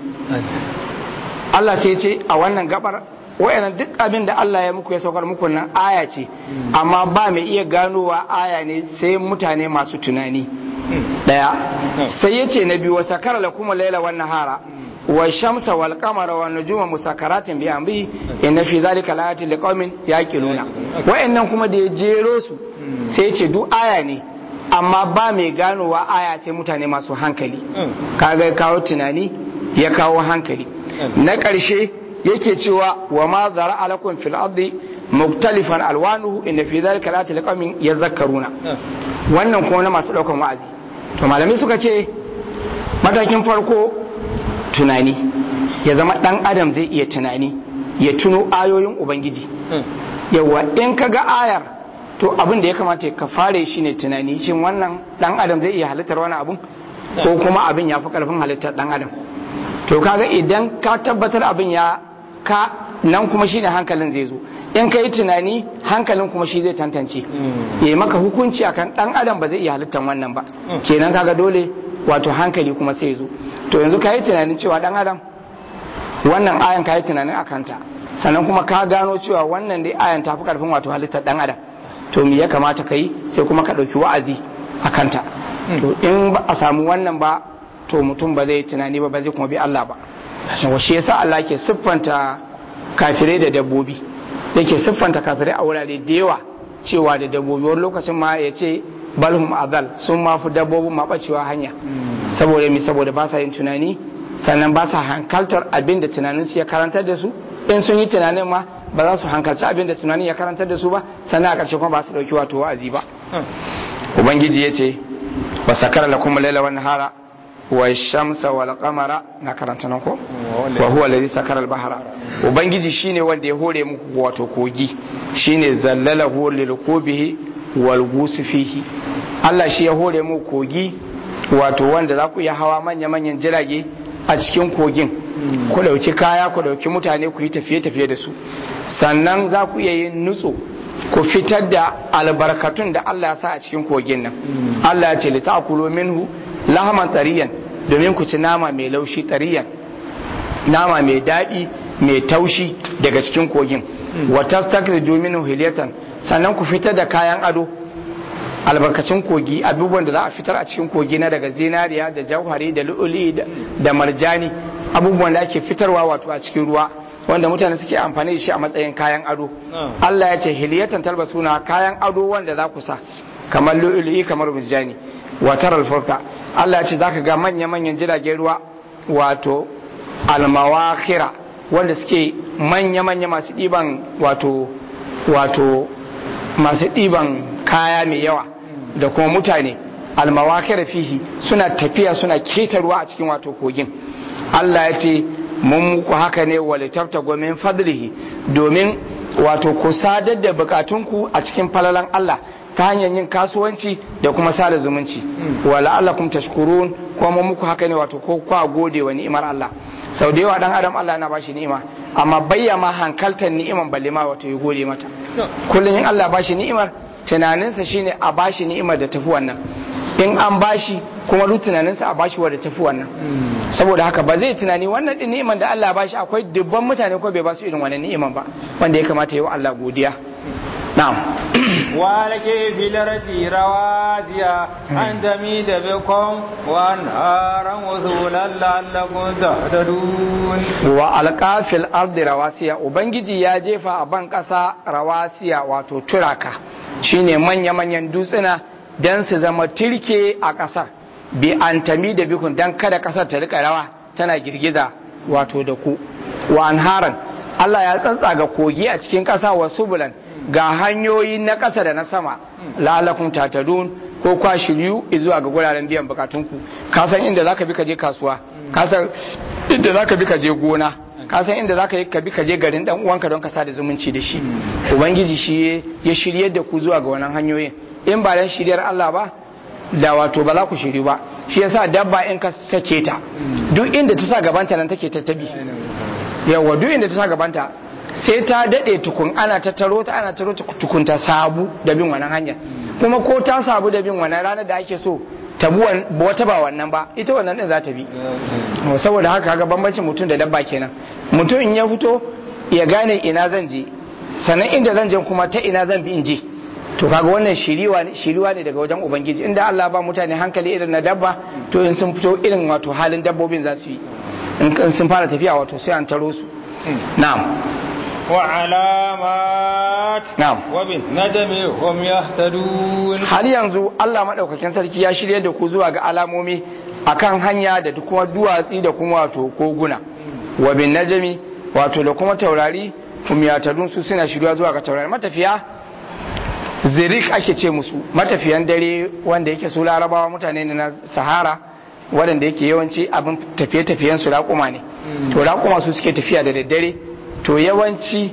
Allah sai ce a wannan gabar wayannan duk abin da Allah ya muku ya saukar muku nan aya ce amma ba mai iya ganowa aya ne sai mutane masu tunani daya sai yace na biyu wa sakara lakum laila wan nahara wa shamsa wal qamara wan nujuma musakaratin bi amri inna fi dhalika laayatin liqaumin yaqiluna wayannan kuma da ya jero su sai yace duk aya ne amma ba mai ganowa aya sai mutane masu hankali kaga ya kawo tunani ya kawo hankali na ƙarshe yake cewa wa ma zara alakum fil ardi muktalifan alwanuhu inna fi dhalika laayatin liqaumin yadhakkaruna wannan kuma na masu daukan wa'azi to malamai suka ce matakin farko tunani ya zama dan adam zai iya tunani ya tuno ayoyin ubangiji yawa in ka ga ayar to abin da ya kamata ka fare shi ne tunani shin wannan dan adam zai iya halittar wani abun ko kuma abin ya fi karfin halittar dan adam to kaga idan ka tabbatar abin ya ka nan kuma shine hankalin zai zo in ka yi tunani hankalin kuma shi zai tantance ya yi maka hukunci akan dan adam ba zai iya halittar wannan ba kenan kaga dole wato hankali kuma sai zo to yanzu ka yi tunanin cewa dan adam wannan ayan ka yi tunanin akanta sannan kuma ka gano cewa wannan dai ayan ta fi karfin wato halittar dan adam to me ya kamata ka yi sai kuma ka ɗauki wa'azi a kanta to in ba a samu wannan ba to mutum ba zai tunani ba ba zai kuma bi Allah ba wa shi yasa Allah ke siffanta kafirai da dabbobi yake siffanta kafirai a wurare da yawa cewa da dabbobi wani lokacin ma ya ce balhum azal sun ma fi dabbobin ma bacewa hanya saboda mi saboda ba sa yin tunani sannan ba sa hankaltar abin da tunaninsu ya karantar da su in sun yi tunanin ma ba za su hankalci abin da tunanin ya karantar da su ba sannan a ƙarshe kuma ba su ɗauki wato wa'azi ba ubangiji ya ce wa sakara lakum laila wan nahara wa shamsa wal qamara na karanta nan ko wa huwa alladhi sakara al bahra ubangiji shine wanda ya hore muku wato kogi shine zallalahu lil qubihi wal gusi fihi Allah shi ya hore muku kogi wato wanda za ku iya hawa manya manyan jirage a cikin kogin ku dauki kaya ku dauki mutane ku yi tafiye tafiye da su sannan za ku iya yin nutso ku fitar da albarkatun da Allah ya sa a cikin kogin nan Allah ya ce li ta'kulu minhu lahaman tariyan domin ku ci nama mai laushi tariyan nama mai daɗi mai taushi daga cikin kogin wa tastakhriju minhu hilyatan sannan ku fitar da kayan ado albarkacin kogi abubuwan da za a fitar a cikin kogi na daga zinariya da jauhari da lu'uli da marjani abubuwan da ake fitarwa wato a cikin ruwa wanda mutane suke amfani da shi a matsayin kayan ado Allah ya ce hiliyatan talbasuna kayan ado wanda za ku sa kamar lu'uli kamar marjani watar alfurka Allah ya ce zaka ga manya manyan jiragen ruwa wato almawakira wanda suke manya manya masu ɗiban wato wato masu ɗiban kaya mai yawa da kuma mutane almawakir fihi suna tafiya suna keta ruwa a cikin wato kogin Allah ya ce mun muku haka ne walitabta min fadlihi domin wato ku sadar da bukatunku a cikin falalan Allah ta hanyar yin kasuwanci da kuma sada zumunci wa la'allakum tashkurun kuma mun muku haka ne wato ko kwa gode wa ni'imar Allah sau da yawa dan adam Allah na bashi ni'ima amma bayya ma hankaltar ni'iman balle ma wato ya gode mata kullum in Allah bashi ni'imar tunaninsa shine a bashi ni'imar da tafi wannan in an bashi kuma duk tunaninsa a bashi wadda tafi wannan saboda haka ba zai tunani wannan din ni'iman da Allah bashi akwai dubban mutane ko bai ba su irin wannan ni'iman ba wanda ya kamata yi wa Allah godiya na'am ولك في الأرض رواسي أن تميد بكم وأنهارا وذولا لعلكم تهتدون وألقى في الأرض رواسي وبنجي يا جيفا أبان قصا رواسي واتو تراكا shine manya-manyan dutsuna don su zama tirke a ƙasar bi an tami da bikun don kada ƙasar ta rika rawa tana girgiza wato da ku wa anharan Allah ya tsatsaga kogi a cikin ƙasa wa subulan ga hanyoyi na ƙasa da na sama lalakun tatadun ko kwa shiryu zuwa ga guraren biyan bukatunku ka san inda zaka bi ka je kasuwa ka san inda zaka bi ka je gona ka san inda zaka yi ka bi ka je garin dan uwanka don ka sada zumunci da shi ubangiji shi ya shiryar da ku zuwa ga wannan hanyoyin in ba dan shiryar Allah ba da wato ba za ku shiryu ba shi yasa dabba in ka sake ta duk inda ta sa gabanta nan take tattabi yawa duk inda ta sa gabanta sai ta daɗe tukun ana ta taro ta ana taro ta tukun ta sabu da bin wannan hanya kuma ko ta sabu da bin wannan ranar da ake so ta bi wata ba wannan ba ita wannan din za ta bi saboda haka ga bambancin mutum da dabba kenan mutum in ya fito ya gane ina zan je sannan inda zan je kuma ta ina zan bi in je to kaga wannan shiriwa ne daga wajen ubangiji inda Allah ba mutane hankali irin na dabba to in sun fito irin wato halin dabbobin za su yi in sun fara tafiya wato sai an taro su na'am وعلامات نعم وبالندم هم يهتدون har yanzu Allah madaukakin sarki ya shirye da ku zuwa ga alamomi akan hanya da kuma duwatsi da kuma wato koguna wa bin najmi wato da kuma taurari hum yatadun su suna shirya zuwa ga taurari matafiya zirik ake ce musu matafiyan dare wanda yake su larabawa mutane ne na sahara waɗanda yake yawanci abin tafiye-tafiyen su raƙuma ne to raƙuma su suke tafiya da daddare to yawanci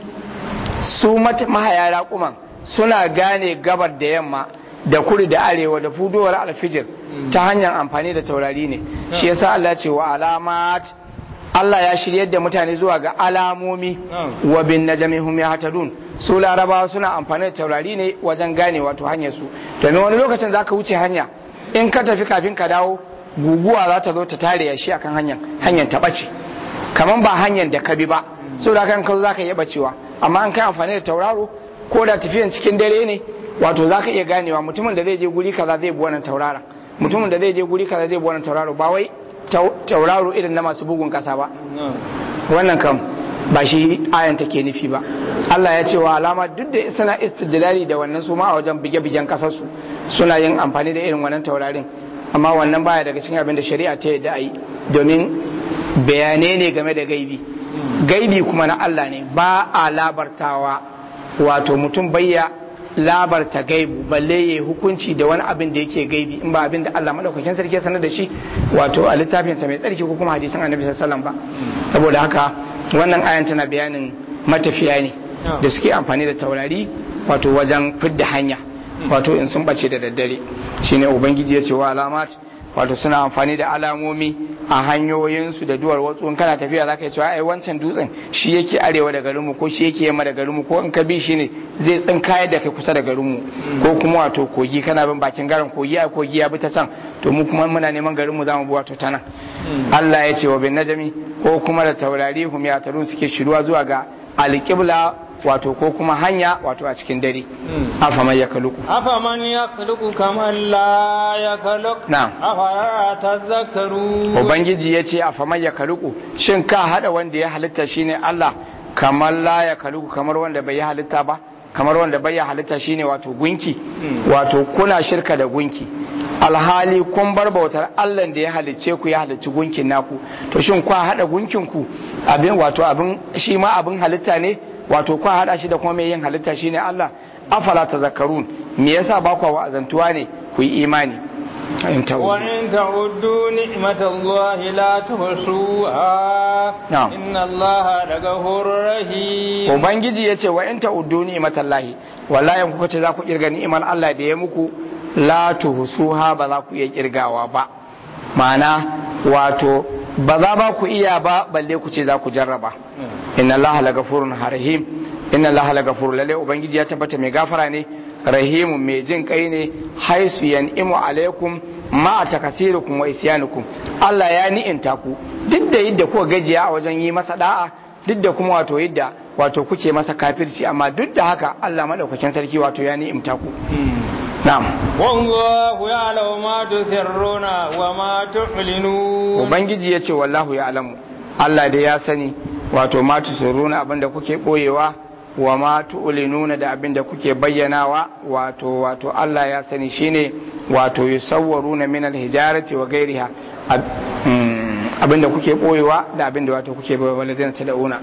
su mahaya raƙuman suna gane gabar da yamma da kudu da arewa da fudowar alfijir ta hanyar amfani da taurari ne shi yasa Allah ce wa alamat Allah ya shiryar da mutane zuwa ga alamomi wa bin najmi hum yahtadun su larabawa suna amfani da taurari ne wajen gane wato hanyar su domin wani lokacin zaka wuce hanya in ka tafi kafin ka dawo guguwa za ta zo ta tare ya shi akan hanyar hanyar ta bace kaman ba hanyar da ka bi ba so da kan kazo zaka iya bacewa amma an kai amfani da tauraro ko da tafiyan cikin dare ne wato zaka iya ganewa mutumin da zai je guri kaza zai bi wannan tauraron mutumin da zai je guri kaza zai bi wannan tauraro ba wai tauraro irin na masu bugun kasa ba wannan kam ba shi ayan take nufi ba Allah ya ce wa alama duk da suna istidlali da wannan su ma a wajen bige-bigen kasar su suna yin amfani da irin wannan taurarin amma wannan baya daga cikin abin da shari'a ta yadda ayi domin bayanai ne game da gaibi gaibi kuma na Allah ne ba a labartawa wato mutum bayya labarta gaibu balle ya hukunci da wani abin da yake gaibi in ba abin da Allah madaukakin sarki ya sanar da shi wato a littafinsa mai tsarki ko kuma hadisan annabi sallallahu ba saboda haka wannan ayan tana bayanin matafiya ne da suke amfani da taurari wato wajen fidda hanya wato in sun bace da daddare shine ubangiji ya ce wa alamat wato suna amfani da alamomi a hanyoyinsu da duwar watsu in kana tafiya zaka yi cewa ai wancan dutsen shi yake arewa da garinmu ko shi yake yamma da garinmu ko in ka bi shi ne zai tsinkayar da kai kusa da garinmu ko kuma wato kogi kana bin bakin garin kogi a kogi ya bi ta can to mu kuma muna neman garinmu zamu bi wato ta nan Allah ya ce wa bin najami ko kuma da taurari hum ya tarun suke shiruwa zuwa ga alqibla wato ko kuma hanya wato a cikin dare afaman ya kaluku afaman ya kaluku kamar la ya kaluk na'am afara tazakkaru ubangiji ya ce afaman ya kaluku shin ka hada wanda ya halitta shine Allah kamar la ya kaluku kamar wanda bai halitta ba kamar wanda bai halitta shine wato gunki wato kuna shirka da gunki alhali kun bar bautar Allah da ya halicce ku ya halicci gunkin naku to shin kwa hada gunkin ku abin wato abin shi ma abin halitta ne wato kwa hada shi da kuma mai yin halitta shine Allah afala tazakkarun me yasa ba kwa wa'azantuwa ne ku yi imani in ta'udu وإن تعدوا نعمة الله لا تحصوها نعم. إن الله لغفور رحيم ubangiji ya ce wa in ta'uddu ni'matallahi wallahi in kuka ce za ku kirga ni'imar Allah da ya muku la tuhsuha ba za ku iya kirgawa ba ma'ana wato ba za ba ku iya ba balle ku ce za ku jarraba inna Allah la gafurun rahim inna Allah la gafurun lalle ubangiji ya tabbata mai gafara ne rahimun mai jin kai ne haisu yan'imu alaikum ma takasirukum wa isyanukum Allah ya ni'inta ku duk da yadda kuka gajiya a wajen yi masa da'a duk da kuma wato yadda wato kuke masa kafirci amma duk da haka Allah madaukakin sarki wato ya ni'imta ku na'am والله يعلم ما تسرون وما تعلنون ubangiji ya ce wallahu ya alamu Allah da ya sani wato ma tusuruna abinda kuke boyewa wa ma tu'linuna da abinda kuke bayyanawa wato wato Allah ya sani shine wato yusawwaruna min al-hijarati wa ghairiha Ab- mm, abinda kuke boyewa da abinda wato kuke boyewa walladina tad'una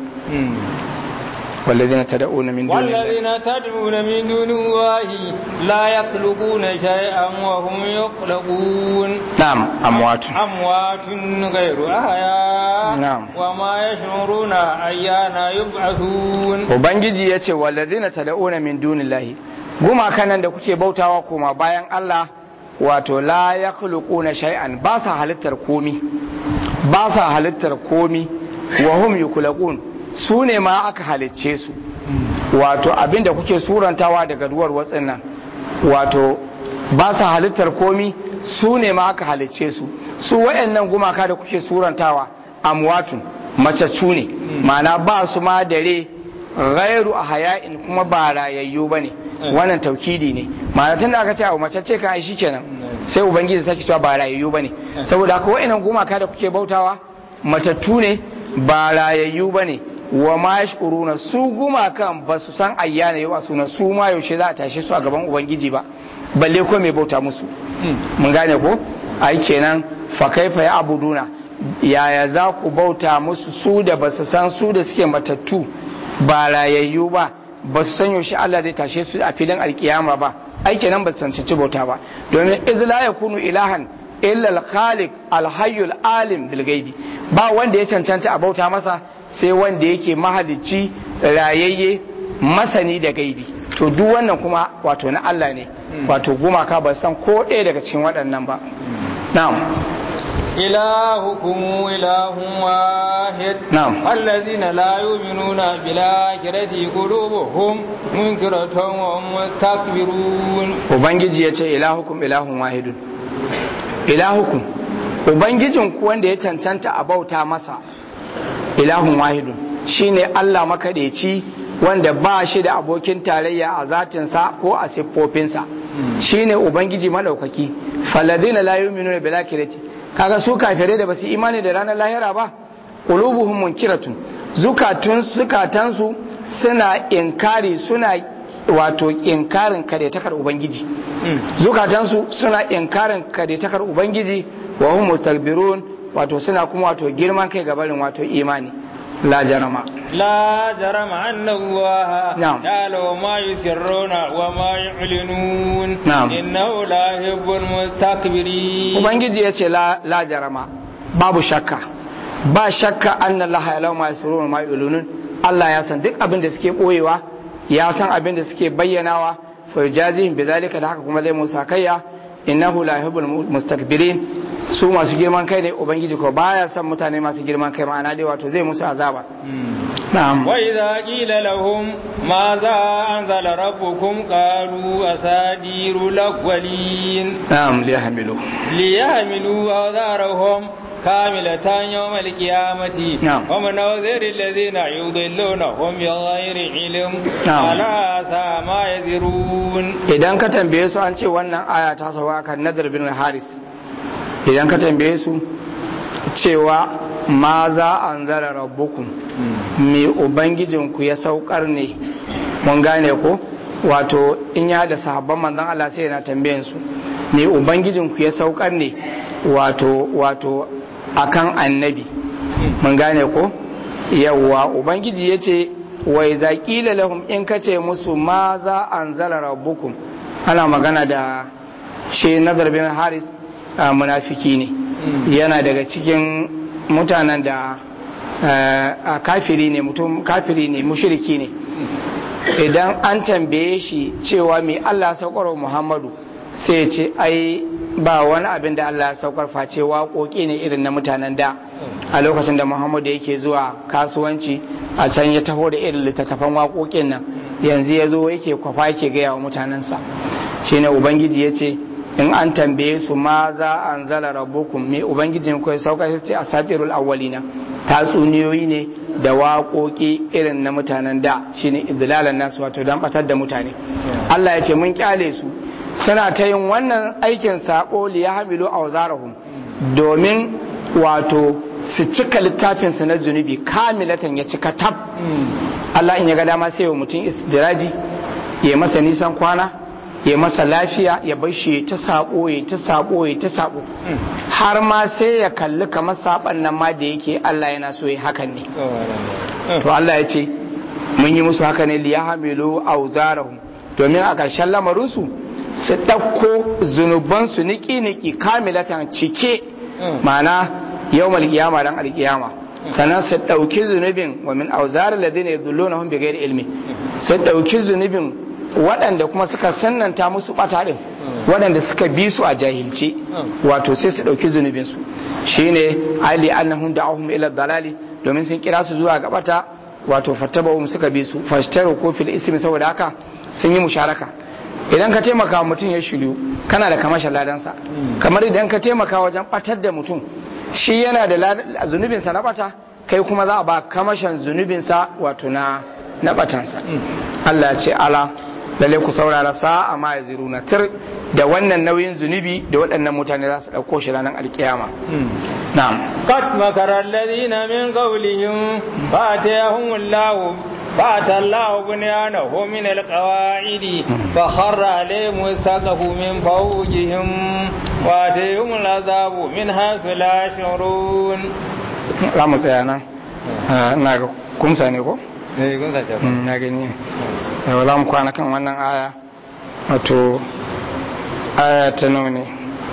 walladina tad'una min dunillahi والذين تدعون من دون الله لا يخلقون شيئا وهم يخلقون na'am amwatun أموات غير أحياء نعم. وما يشعرون أيان يبعثون ubangiji ya ce walladina tad'una min dunillahi gumakan nan da kuke bautawa koma bayan Allah wato la yakhluquna shay'an ba sa halittar komi ba sa halittar komi wa hum yukhluqun su ne ma aka halicce su wato abinda kuke surantawa daga duwar watsin nan wato ba sa halittar komi su ne ma aka halicce su su wayannan gumaka da kuke surantawa amwatun macaccu ne ma'ana ba su ma dare ghairu a haya'in kuma ba rayayyu ba ne wannan taukidi ne ma'ana tun da aka ce abu macacce kan ai shikenan sai ubangiji sake cewa ba rayayyu ba ne saboda haka wayannan gumaka da kuke bautawa matattu ne ba rayayyu ba ne wa ma yashkuruna su gumakan ba su san ayyana yau a suna su ma yaushe za a tashe su a gaban ubangiji ba balle ko mai bauta musu mun gane ko ai kenan fa kaifa ya abuduna yaya za ku bauta musu su da ba su san su da suke matattu ba rayayyu ba ba su san yaushe Allah zai tashe su a filin alkiyama ba ai kenan ba su cancanci bauta ba domin iz la yakunu ilahan illa al-khaliq al-hayyul alim bil ghaibi ba wanda ya cancanta a bauta masa sai wanda yake mahalicci rayayye masani da gaibi to duk wannan kuma wato na Allah ne wato gumaka ba san ko ɗaya daga cikin waɗannan ba na'am إلهكم إله واحد نعم. الذين لا يؤمنون بالآخرة قلوبهم منكرة وهم مستكبرون ubangiji ya ce ilahukum ilahun wahidun ilahukum ubangijin ku wanda ya cancanta a bauta masa ilahun wahidun shine Allah makaɗaici wanda ba shi da abokin tarayya a zatinsa ko a siffofinsa shine ubangiji madaukaki faladina la yu'minuna bil akhirati kaga su kafirai da basu imani da ranar lahira ba qulubuhum munkiratun zukatun zukatansu suna inkari suna wato inkarin kadaitakar ubangiji zukatansu suna inkarin kadaitakar ubangiji wa hum mustakbirun wato suna kuma wato girman kai gabarin wato imani la jarama لا جرم أن الله نعم. يعلم ما يسرون وما يعلنون نعم. إنه لا يحب المستكبرين ubangiji ya ce la, la jarama babu shakka ba shakka anna Allah ya lauma yasrun ma yulunun Allah ya san duk abin da suke boyewa ya san abin da suke bayyanawa fa yajazihim bizalika da haka kuma zai musa kayya innahu la yuhibbul mustakbirin su masu girman kai ne ubangiji ko baya son mutane masu girman kai ma'ana dai wato zai musu azaba na'am وإذا قيل لهم ماذا أنزل ربكم قالوا أساطير الأولين na'am liyahmilu ليحملوا أوزارهم كاملة يوم القيامة نعم. ومن أوزر الذين يضلونهم بغير علم نعم. ألا ساء ما يزرون idan ka tambaye su an ce wannan aya ta sauka kan nadar bin haris idan ka tambaye su cewa ma za an zara rabbukum me ubangijinku ya saukar ne mun gane ko wato in ya da sahabban manzon Allah sai yana tambayen su me ubangijinku ya saukar ne wato wato akan annabi mun gane ko yawwa ubangiji ya ce wai zaƙila lahum in ka ce musu ma za an zala rabbukum ana magana da shi nazar bin haris munafiki ne yana daga cikin mutanen da kafiri ne mutum kafiri ne mushriki ne idan an tambaye shi cewa mai Allah saukar Muhammadu sai ce ai ba wani abin da Allah saukar face waƙoƙi ne irin na mutanen da a lokacin da Muhammadu yake zuwa kasuwanci a can ya taho da irin littattafan waƙoƙin nan yanzu ya zo yake kwafa yake gaya wa mutanensa shine ubangiji ya ce in an tambaye su ma za an zala rabbukum me ubangijin ku ya sauka sai ce asatirul awwalina tatsuniyoyi ne da waƙoƙi irin na mutanen da shine idlalan nasu wato dan batar da mutane Allah ya ce mun kyale su suna ta yin wannan aikin sako li yahmilu awzarahum domin wato su cika littafin su na zunubi kamilatan ya cika tab Allah in ya ga dama sai wa mutum istidraji ya masa nisan kwana ya masa lafiya ya bar shi ta sabo ya ta sabo ya ta sabo har ma sai ya kalli kamar saban nan ma da yake Allah yana so ya hakan ne to Allah ya ce mun yi musu haka ne li yahmilu awzarahum domin a ƙarshen lamarin su su ɗauko zunubansu niki-niki kamilatan cike ma'ana yau malkiyama dan alkiyama sannan su ɗauki zunubin wa min auzarar ladina yadullunahum bi ghairi ilmi su ɗauki zunubin waɗanda kuma suka sannanta musu ɓata ɗin waɗanda suka bi su a jahilci wato sai su ɗauki zunubinsu shine ali annahum da'ahum ila dalali domin sun kira su zuwa ga ɓata wato fattabahum suka bi su fashtaru ko fil ismi saboda haka sun yi musharaka idan ka taimaka mutum ya shiryu kana da kamashin ladansa kamar idan ka taimaka wajen ɓatar da mutum shi yana da zunubinsa na ɓata kai kuma za a ba kamashin zunubinsa wato na na batansa Allah ce ala lalle ku saurara sa'a ma ya ziru na tir da wannan nauyin zunubi da waɗannan mutane za su ɗauko shi ranar alkiyama na'am قد مكر الذين من قولهم فاتيهم الله فأتى الله بنيانه من القواعد فخر عليهم السقف من فوقهم واتيهم العذاب من حيث لا يشعرون za mu tsaya nan na ga kumsa ne ko? eh kun sace na gani yau za mu kwana kan wannan aya wato aya ta nawa ne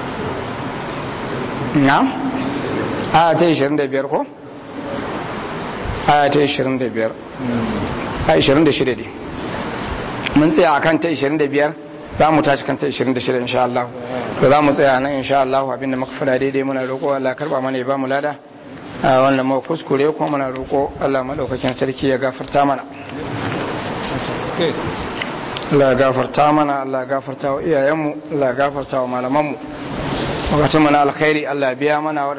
na? aya ta 25 ko? aya ta 25 aya 26 ne mun tsaya a kan ta 25 za mu tashi kan ta 26 insha Allah to za mu tsaya nan insha Allah abinda muka fada daidai muna roƙo Allah karba mana ya ba mu lada a wannan mu kuskure kuma muna roƙo Allah madaukakin sarki ya gafarta mana Allah ya gafarta mana Allah ya gafarta wa iyayenmu Allah ya gafarta wa malamanmu wakatun mana alkhairi Allah ya biya mana